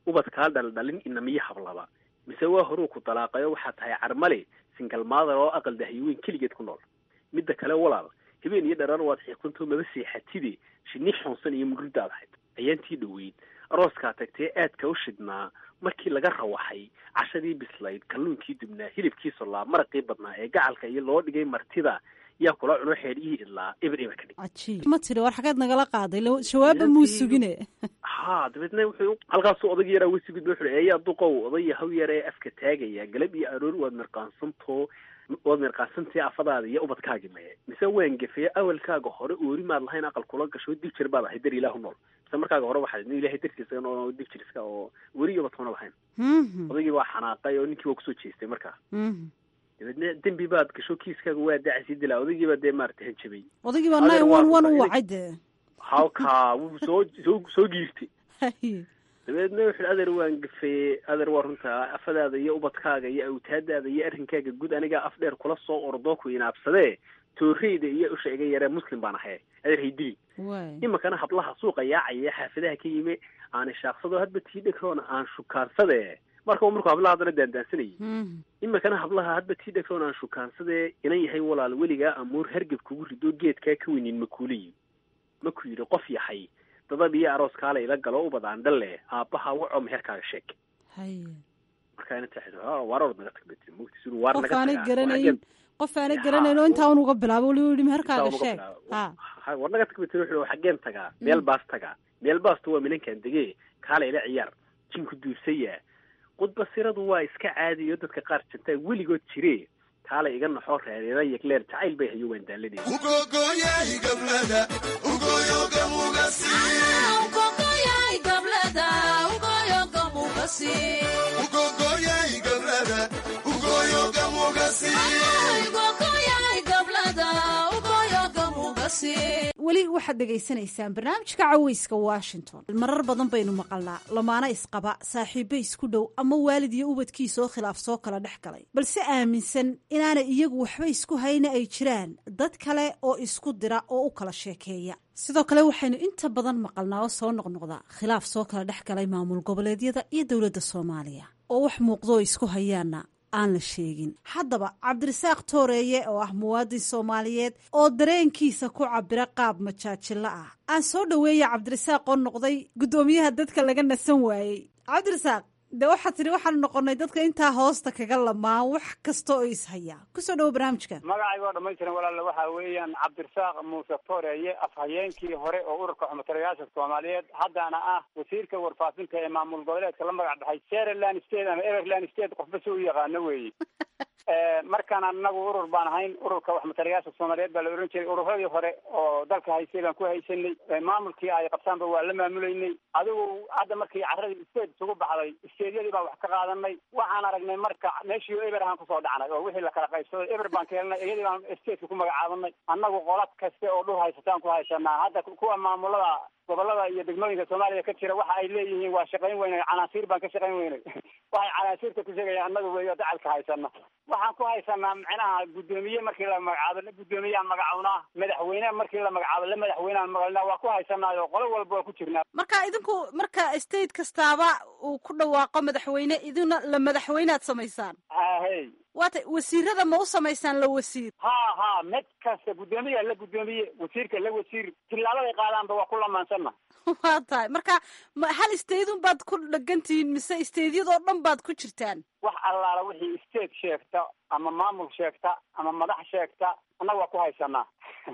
ubadkaa dhaldhalin inamiyo hablaba mise waa horuu ku dalaaqayo waxaa tahay carmale singal maadar oo aqal dahyoweyn keligeed ku nool midda kale walaal habeen iyo dharar waad xiiqsantoo maba seexatide shinni xoonsan iyo mudhurdaad ahayd ayaantii dhoweyd arooskaa tagtee aadka u shidhnaa markii laga rawaxay cashadii bislayd kalluunkii dubnaa hilibkii sollaa maraqii badnaa ee gacalka iyo loo dhigay martida yaa kula cuno xeedhihii idlaa eber eber ka dhig cajiib ma tiri war xageed nagala qaaday la- jawaabba muu sugine ha dabeedna wuxuu halkaasuu odag yaraa wesigud wuxuu hi eeyaa duqow odaya haw yar ee afka taagaya galab iyo aroor waad mirqaansantoo waad mirqaansantee afadaada iyo ubadkaagi maye mise waan gefeye awalkaaga hore oori maad lahayn aqal kula gasho dib jir baad ahay dar ilaahu nool mise markaaga hore waxaad nin ilaahay dartiisa oo dib jiriska oo weri iyo ubadkuna lahayn odaygii waa xanaaqay oo ninkii waa kusoo jeestay markaa dabeedna dembi baad gasho kiiskaaga waa dacasii dilaa odaygii baa dee maarata hanjabay odaygii baa Adeer nine waa one one u runta, wacay dee halkaa wuu soo soo soo giirtay Haye. dabeedna wuxuu adeer waan gafeeye adeer waa runtaa afadaada iyo ubadkaaga iyo awtaadaada iyo arrinkaaga guud anigaa af dheer kula soo ordoo ku inaabsadee tooreyda iyo usha iga yaree muslim baan ahay adeer haydili waay iminkana hablaha suuqa yaacaya xaafadaha ka yimi aan ishaaqsado hadba tii dhegroona aan shukaansade marka uu markuu hablaha haddana daandaansanayay iminkana hablaha hadba tii dhegroona aan shukaansade inan yahay walaal weligaa amuur hargab kugu rido geedkaa ka weynin makuuliyi maku yidhi qof yahay dadab iyo aroos kaale ila galo ubadaan dhalle aabbaha waco meherkaaga sheeg haye markaa ina taxid waar orod naga tag bay tiri mogti siduu waar qof naga aanay tagaa garanayn qof aanay garanayn oo intaa un uga bilaabo wali yidhi meherkaaga sheeg ha Ha, war naga tag bay tiri wuxuu xaggeen tagaa meel baas tagaa meel baastu waa minankan degee kaale ila ciyaar jinku duursaya qudbasiradu waa iska caadiyo dadka qaar jantaa weligood jire kaale iga naxoo reereera yegleer jacayl bay hayo waan daalanaya weli waxaad dhegaysanaysaan barnaamijka caweyska washington marar badan baynu maqalnaa lamaana isqaba saaxiibo isku dhow ama waalid iyo ubadkiisa oo khilaaf soo kala dhex galay balse aaminsan inaanay iyagu waxba isku hayna ay jiraan dad kale oo isku dira oo u kala sheekeeya sidoo kale waxaynu inta badan maqalnaa oo soo noqnoqda khilaaf soo kala dhex galay maamul goboleedyada iyo dowladda soomaaliya oo wax muuqdo oo isku hayaana aan la sheegin haddaba cabdirasaaq tooreeye oo ah muwaadin soomaaliyeed oo dareenkiisa ku cabira qaab majaajilo ah aan soo dhoweeya cabdirasaaq oo noqday guddoomiyaha dadka laga nasan waayey cabdirasaaq de waxaad tidhi waxaanu noqonay dadka intaa hoosta kaga lamaan wax kasta oo ishaya kusoo dhawo barnaamijka magacayga oo dhamaystiran walaale waxa weeyaan cabdirasaaq muuse tooreeye afhayeenkii hore oo ururka xumutalayaasha soomaaliyeed haddana ah wasiirka warfaafinta ee maamul goboleedka la magac baxay seraland state ama everland state qofba si u yaqaano weeye markaan anagu urur baan ahayn ururka waxmatalayaasha soomaaliyeed baa la ohan jiray ururadii hore oo dalka haysay baan ku haysanay maamulkii ay qabtaanba waa la maamulaynay adigu hadda markii caradii state isugu baxday steedyadii baan wax ka qaadanay waxaan aragnay marka meeshii eber ahaan kusoo dhacnay oo wixii lakala qaybsaday eber baan ka helnay iyadii baan stateka ku magacaabanay annagu qola kaste oo dhul haysataan ku haysanaa hadda kuwa maamulada gobolada iyo degmooyinka soomaaliya ka jira waxa ay leeyihiin waa shaqayn weynay canaasiir baan ka shaqayn weynay waxay canaasiirta ku sheegayaan annagu weeyo dacalka haysana waxaan ku haysanaa macnaha guddoomiye markii la magacaabo la guddoomiyaan magacawnaa madaxweyne markii la magacaabo la madaxweyneaan maqalnaa waa ku haysanaayo qolo walba waa ku jirnaa marka idinku marka state kastaaba uu ku dhawaaqo madaxweyne idina la madaxweynead samaysaan ahey waata wasiirada ma u samaysaan la wasiir ha ha mid kasta guddoomiya la guddoomiye wasiirka la wasiir tilaabaday qaadaanba waa ku lamaansanna waa tahay marka ma hal staydun baad ku dhegantihiin mise staydyadoo dhan baad ku jirtaan wax allaala wixii state sheegta ama maamul sheegta ama madax sheegta annaga waa ku haysanaa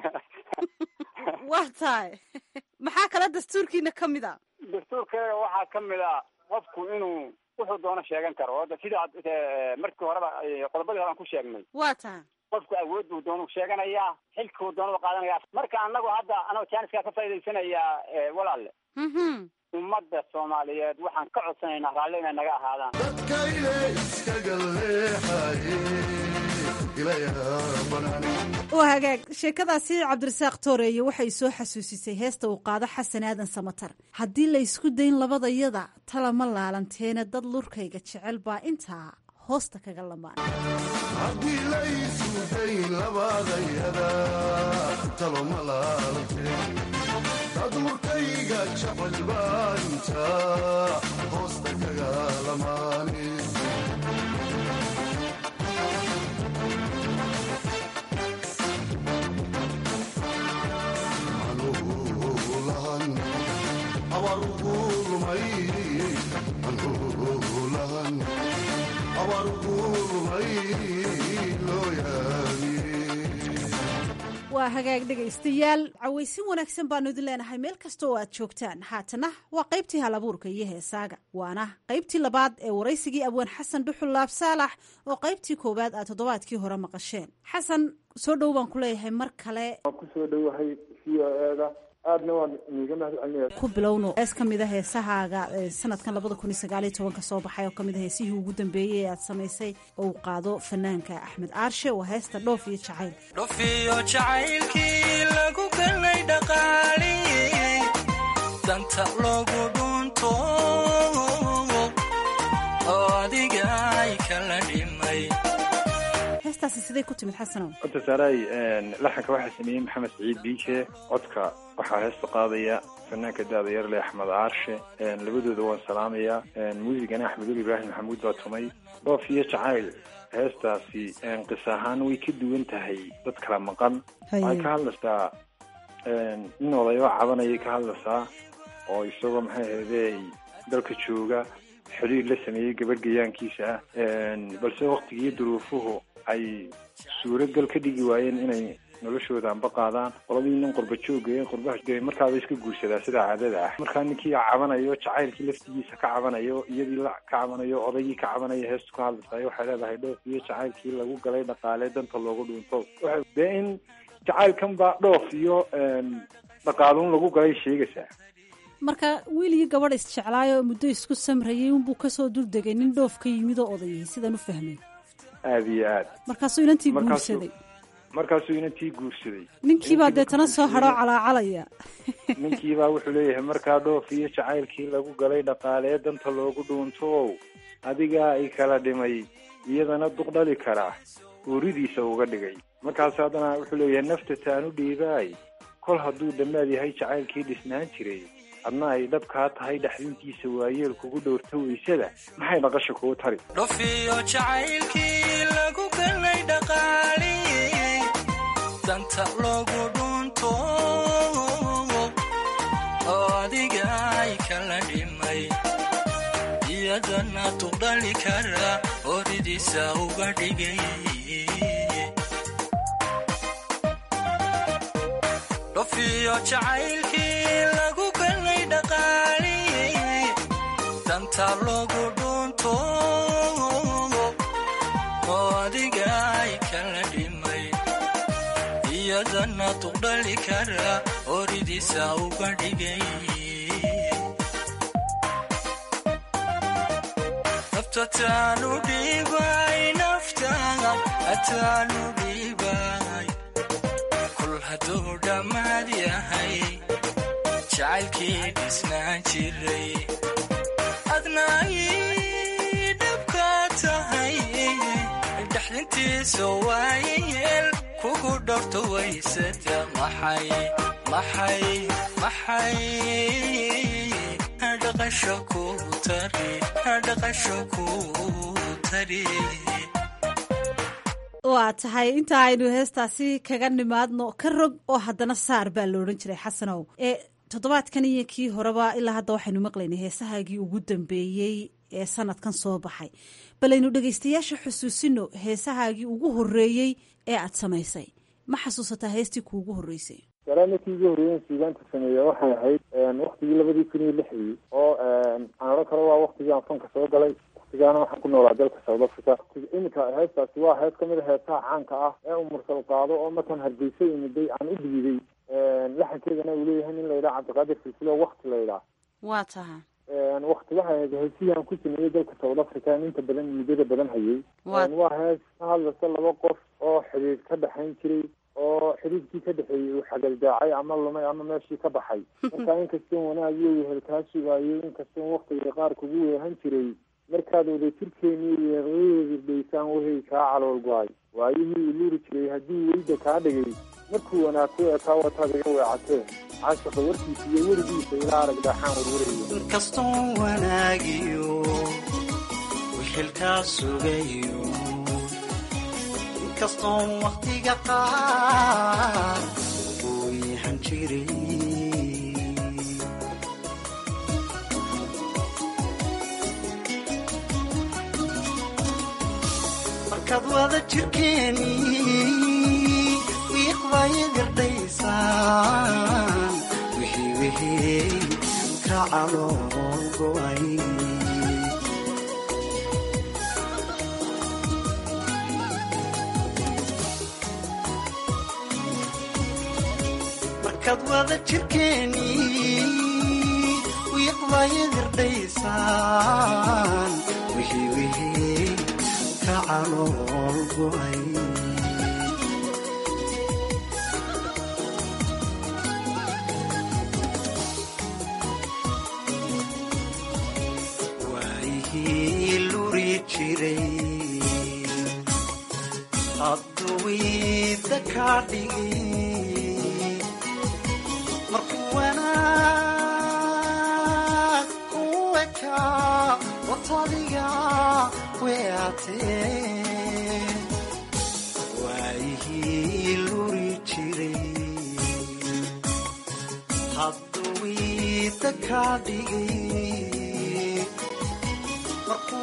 waa tahay maxaa kale dastuurkiina ka mid a dastuurkeega waxaa ka mid a qofku inuu wuxuu doono sheegan karo oo sida markii horeba qodobadii hore aan ku sheegnay waa tahay qofku awood buu doonu sheeganayaa xilkuu doonada qaadanaya marka anagu hadda anagoo jaaniskaa ka faa'idaysanayaa walaale ummadda soomaaliyeed waxaan ka codsanaynaa raalli inay naga ahaadaan waa hagaag sheekadaasi cabdirasaaq tooreeye waxay soo xasuusisay heesta uu qaado xasan aadan samatar haddii la ysku dayn labadayada talama laalanteena dad lurkayga jecel baa intaa hoosta kaga lamaan haddii la isu dayn labadayada taloma laalante haduurkayga jecel baanta hoosta kaga lamaane anuulahan abarugu lumay anuulahan abarugu lumay loo yaabiyey waa hagaag dhegaystayaal cawaysin wanaagsan baanu idin leenahay meel kasta oo aad joogtaan haatana waa qaybtii halabuurka iyo heesaaga waana qaybtii labaad ee waraysigii abwaan xasan dhuxul laab saalax oo qaybtii koowaad aad toddobaadkii hore maqasheen xasan soo dhow baan ku leeyahay mar kale waan kusoo dhowahay v o eda aadna waan iiga mahad celinaya ku bilowno hees ka mid a heesahaaga ee sanadkan labada kun iyo sagaaliyo tobanka soo baxay oo kamid a heesihii ugu dambeeyey ee aad samaysay oo uu qaado fanaanka axmed aarshe waa heesta dhoof iyo jacayl dhofiyo jacaylkii lagu galay dhaqaali danta loogu dhunto oo adiga ay kala dhimay heestaasi siday ku timid xasanow horta saaray laxanka waxaa sameeyey maxamed saciid biike codka waxaa heesta qaadaya fanaanka daada yarle axmed aarshe labadooda waan salaamayaa muusigana axmedul ibraahim maxamuud baa tumay dhoof iyo jacayl heestaasi qis ahaan way ka duwan tahay dad kala maqan waxay ka hadlaysaa nin odayo cabanayay ka hadlaysaa oo isagoo maxay ahayde dalka jooga xiriir la sameeyey gabadh gayaankiisa ah balse waktigiiyo duruufuhu ay suuragal ka dhigi waayeen inay noloshooda anba qaadaan qoladii nin qurba jooga ee qurbaha markaaba iska guursadaa sida caadada ah markaa ninkii cabanayo jacaylkii laftigiisa ka cabanayo iyadii la ka cabanayo odaygii ka cabanayo heestu ka hadlaysaay waxay leedahay dhoof iyo jacaylkii lagu galay dhaqaale danta loogu dhuunto dee in jacaylkan baa dhoof iyo dhaqaaluun lagu galay sheegaysaa marka wiil iyo gabadh isjeclaayo muddo isku samrayay unbuu kasoo duldegay nin dhoof ka yimid oo odayay sidaan u fahmay aada iyo aad markaasuu inantii Markaasuu- guursaday markaasuu inantii guursaday ninkiibaa deetana soo hadhoo calaacalaya ninkiibaa wuxuu leeyahay markaa dhoof iyo jacaylkii lagu galay dhaqaalee danta loogu dhuuntow adigaa ay kala dhimay iyadana duq dhali karaa uuridiisa uga dhigay markaas haddana wuxuu leeyahay nafta taanu dhiibaay kol hadduu dhammaad yahay jacaylkii dhisnaan jiray adna ay dhabkaa tahay dhaxdintiisa waayeel kugu dhowrta weysada maxay dhaqasha kugu tari dhofiyo jacaylkii lagu galay dhaqaali danta loogu dhunto oo adiga ay kala dhimay iyadana tuqdhali kara horidiisa uga dhigay dhofiyo jacaylkii lagu galay dhaqaali danta loogu dhunto oo adiga ay kala dhimay iyadana tuqdhali kara horidiisa uga dhigay nafta taanu dhibay naftaada ataanu dhibay kul hadduu dhammaad yahay jacaylkii dhisnaan jiray adna ay dhabka tahay dhaxdintiisa waayeel kugu dhorto waysada maxay maxay maxay dhaqasho ku tari dhaqasho ku tari waa tahay inta aynu heestaasi kaga nimaadno ka rog oo haddana saar baa la odhan jiray xasanow ee toddobaadkan iyo kii horeba ilaa hadda waxaynu maqlaynay heesahaagii ugu dambeeyey ee sanadkan soo baxay balaynu dhegaystayaasha xusuusino heesahaagii ugu horreeyey ee aad samaysay ma xasuusataa heestii kuugu horreysay salaamadkii ugu horreeyen suugaanta sameeya waxay ahayd waktigii labadii kun iyo lixdii oo aan odhan karo waa waktigii aan fanka soo galay waktigaana waxaan ku noolaa dalka south africa iminka heestaasi waa hees kamid a heesaha caanka ah ee uu mursal qaado oo markaan hargeysa imiday aan u dhiiday laxankeedana uu leeyahay nin layidhaha cabdiqaadir silsilo wakti layidhaah waa taha wakti waxay ahayd heesihii aan ku sameeyey dalka south africa aan inta badan muddada badan hayay Waa- waa hees ka hadlaysa laba qof oo xiriir ka dhexayn jiray oo xiriirkii ka dhexeeyey uu xagaldaacay ama lumay ama meeshii ka baxay marka inkastoon wanaag iyo wehel kaa sugaayay inkastoon waktiga qaar kugu weehan jiray markaad wadajirkeeni weeqadeeda daysaan wehey kaa calool go-ay waayihii iluri jiray haddii weyda kaa dhigay markuu wanaag ku ekaa wataad iga weecatee caashaqa warkiisa iyo werigiisa ilaa arag dhaaxaan warwarayo inkastoon wanaagiyo wixilkaa sugayo inkastoon wakhtiga qaar uu yahan jiray markaad wada jirkeeni wiiqbaya gardhaysaan wixii wixii ka calool go'ay markaad wada jirkeeni wiiqbaya gardhaysaan wixii wixii ka calool go'ay waayihii luri jiray hadduwiida kaa dhigay markuu wanaag ku ekaa watadiga weatee waayihii luri jiray hadduwiida kaa dhigay markuu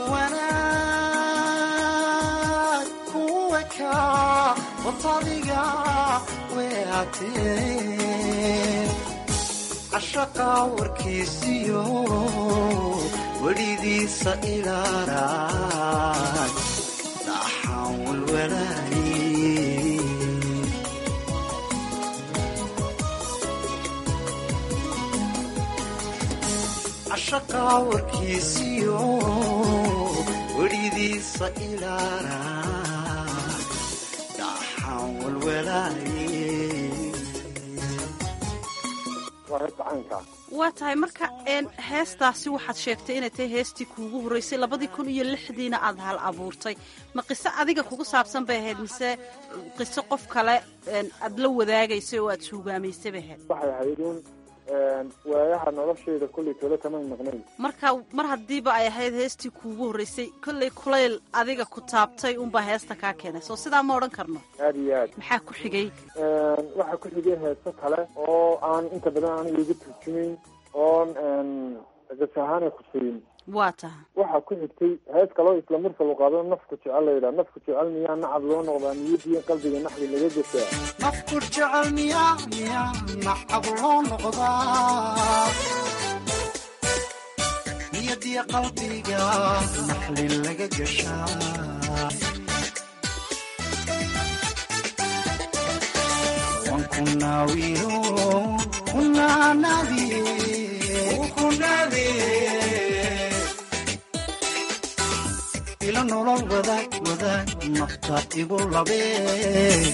wanaag ku ekaa watadiga weatee cashaqa warkiisiyo welidiisa ilaarag dhaxaan walwalaayey cashaqa warkiisiyo welidiisa ilaarag dhaxaan walwalaayey waa heesta caynkaa waa tahay marka een heestaasi waxaad sheegtay inay tahay heestii kuugu horreysay labadii kun iyo lixdiina aad hal abuurtay ma qiso adiga kugu saabsan bay ahayd mise qiso qof kale een aad la wadaagaysay oo aad suugaamaysay bay ahayd waxay ahayd un waayaha noloshayda kollay tole kamay maqnayn marka mar haddiiba ay ahayd heestii kuugu horreysay kollay kulayl adiga ku taabtay unbaa heesta kaa keenay soo sidaa ma odhan karno aada iyo aad maxaa ku xigay waxaa ku xigay heeso kale oo aan inta badan aniga iga turjumayn oon gas ahaanay khuseyin waa taha waxaa ku xigtay hees kaloo isla mursal u qaado nafku jecel la yidhaha nafku jecel miyaa nacab loo noqdaa niyadiyo qalbiga naxdi laga gasaa nafku jecel miyaa miyaa nacab loo noqdaa niyadiya qalbiga naxli laga gashaa waan ku naawiyo kunaanaadiye kunaadiye ila nolol wadaag wadaag nafta igu labee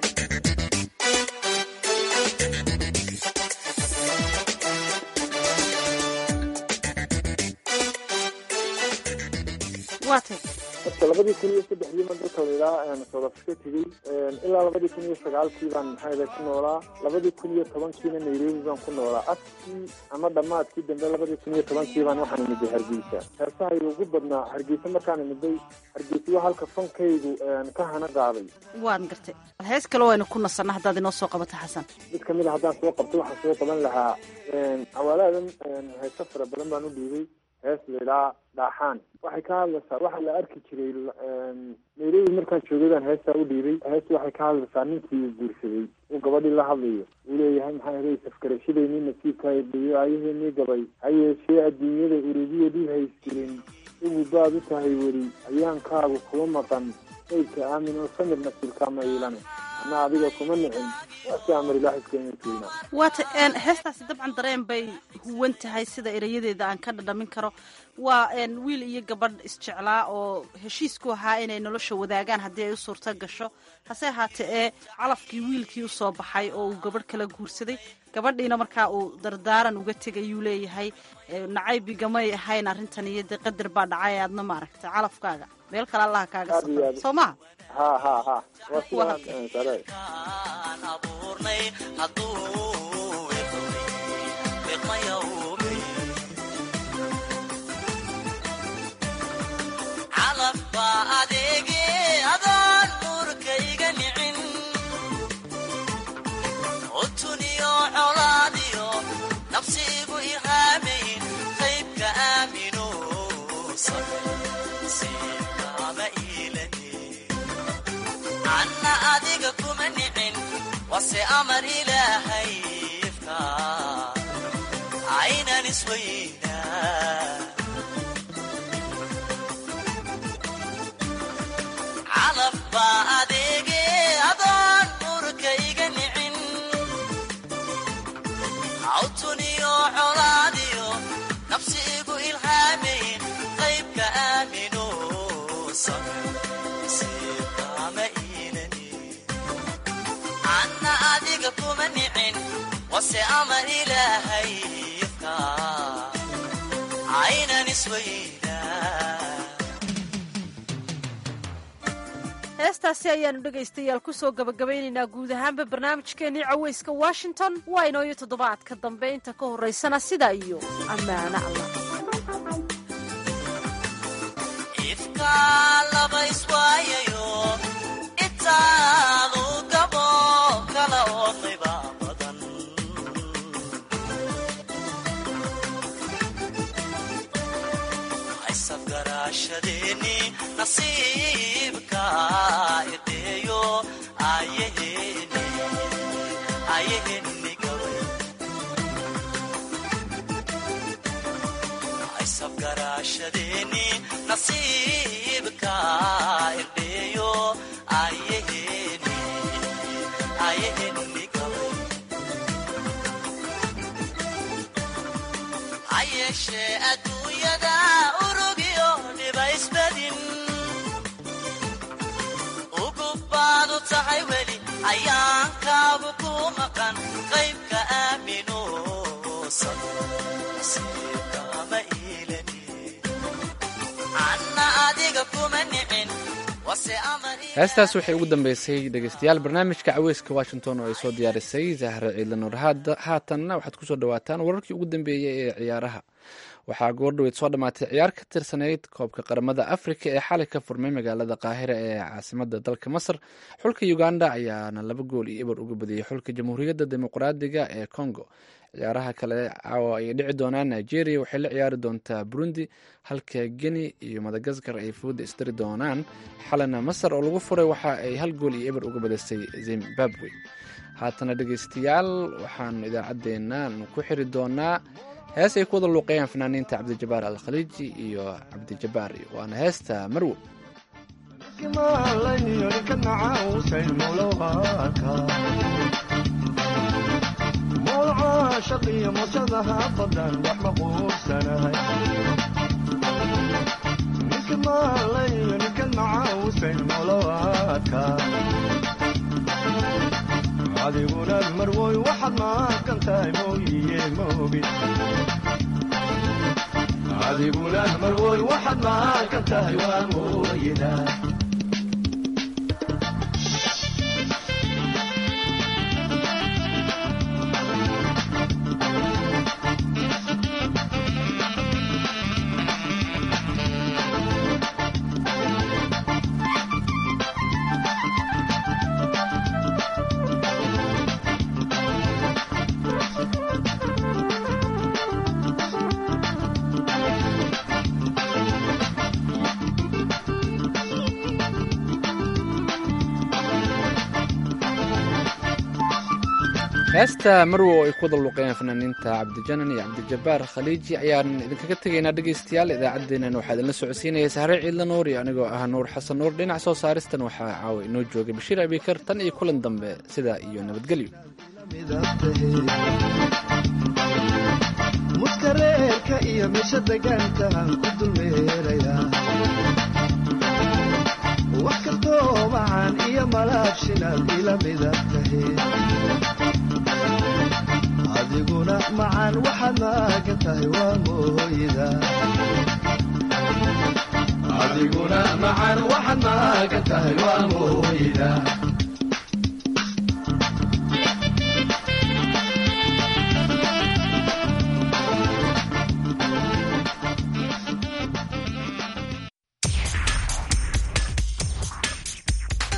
waa tay horta labadii kun iyo saddexdii baan dalka layidhaha south africa tegey ilaa labadii kun iyo sagaalkii baan maxaa ku noolaa labadii kun iyo tobankiina nairobi baan ku noolaa afkii ama dhammaadkii dambe labadii kun iyo tobankii baan waxaan imiday hargeysa heesahayga ugu badnaa hargeysa markaan imiday hargeysa waa halka fankaygu ka hana qaaday waan gartay hees kale waynu ku nasanna haddaad inoo soo qabato xasan mid kamid a haddaan soo qabto waxaan soo qaban lahaa cawaaladan heeso fara badan baan u dhiibay hees laydhaa dhaaxaan waxay ka hadlaysaa waxaa la arki jiray nairobi markaan joogay baan heestaa u dhiibay hees waxay ka hadlaysaa ninkii uu guursaday uu gabadhii la hadlayo uu leeyahay maxaa helay safgarashadeenii nasiibkaa dhiyo aayaheenii gabay ha yeeshee adduunyada urugiya dhib haystirin ugu baad u tahay weli ayaankaagu kuma maqan maydka aamin oo samir nasiibkaa ma iilane ana adiga kuma nicin waasi amar ilaahiskeenatuina waata heestaasi dabcan dareen bay huwan tahay sida erayadeeda aan ka dhadhamin karo waa wiil iyo gabadh isjeclaa oo heshiisku ahaa inay nolosha wadaagaan haddii ay u suurto gasho hase ahaatee ee calafkii wiilkii usoo baxay oo uu gabadh kala guursaday gabadhiina markaa uu dardaaran uga tegayuu leeyahay nacaybigamay ahayn arrintan iyo dee qadar baa dhacay aadna maaragtay calafkaaga meel kale allaha kaaga safra soo maha ha ha ha waa sidaan sare aan abuurnay hadduu wiqmay wiqmayawmi calaf baa adeege adaan nuurkayga nicin utuniyo colaadiyo nafsiigu ihaamayn qaybka aamino siibkaama iilani anna adiga kuma nicin wase amar ilaahay ifka aynan isweynaa calaf baa adeege adoon nurkayga nicin awtuniyo colaadiyo nafsiigu ilhaamayn qaybka aamino siibkaama iilani anna adiga kuma nicin wase amar ilaahay ifka aynan isweynaa heestaasi ayaanu dhegaystayaal kusoo gabagabaynaynaa guud ahaanba barnaamijkeennii cawayska washington waa inooyo toddobaadka dambe inta ka horraysana sidaa iyo ammaano allah ifka laba iswaayayo itaadu gabo kala oodayba badan haysafgaraashadeeni nasiibka ideeyo ayaheni ayaheni gabay haysafgaraashadeeni nasiibka ideeyo ayaheni ayaheni gabay hayeeshee adduunyada urugyo dhiba isbadin ugub baadu tahay weli ayaankaagu ku maqan qaybka aaminuusan nasiibkaama iilani anna adiga kuma nicin wase amar heestaas waxay ugu dambeysay dhegeystayaal barnaamijka caweyska washington oo ay soo diyaarisay zahra ciidla nuur haatanna waxaad kusoo dhawaataan wararkii ugu dambeeyey ee ciyaaraha waxaa goordhoweyd soo dhammaatay ciyaar ka tirsanayd koobka qaramada afrika ee xalay ka furmay magaalada qaahira ee caasimada dalka masar xulka uganda ayaana laba gool iyo eber uga badiyey xulka jamhuuriyadda dimuqraadiga ee congo ciyaaraha kale caawa ay dhici doonaan nigeria waxay la ciyaari doontaa burundi halka guinea iyo madagaskar ay fooda isdari doonaan xalana masar oo lagu furay waxa ay hal gool iyo eber uga badisay zimbabwe haatana dhegeystayaal waxaanu idaacaddeenna ku xiri doonaa hees ay ku wada luuqeeyaan fanaaniinta cabdijabaar alkhaliiji iyo cabdijabaar waana heesta marwo shaqiyo musadaha badan wax ma quursanahay ninka maalayo ninkan macaawusayn molowaadka adiguna marwoy waxaad maaqan tahay mooyiye moogid adiguna marwoy waxaad maaqan tahay waa mooyida heesta marwo oo ay ku wada luuqeeyaan fanaaniinta cabdijanan iyo cabdijabaar khaliiji ayaan idinkaga tegaynaa dhegeystayaal idaacaddeenan waxaa idinla socodsiinaya sahre ciidla nuur iyo anigoo ah nuur xasan nuur dhinac soo saaristan waxaa caawa inoo joogay bashiir abikar tan iyo kulan dambe sidaa iyo nabadgelyo muskareerka iyo meesha degaankaan ku dulmeerayaa wax kastoo macaan iyo malaabshinaad ila mida tahe adiguna macaan waxaad maagan tahay waa mooyida adiguna macan waxaad maagan tahay waa mooyda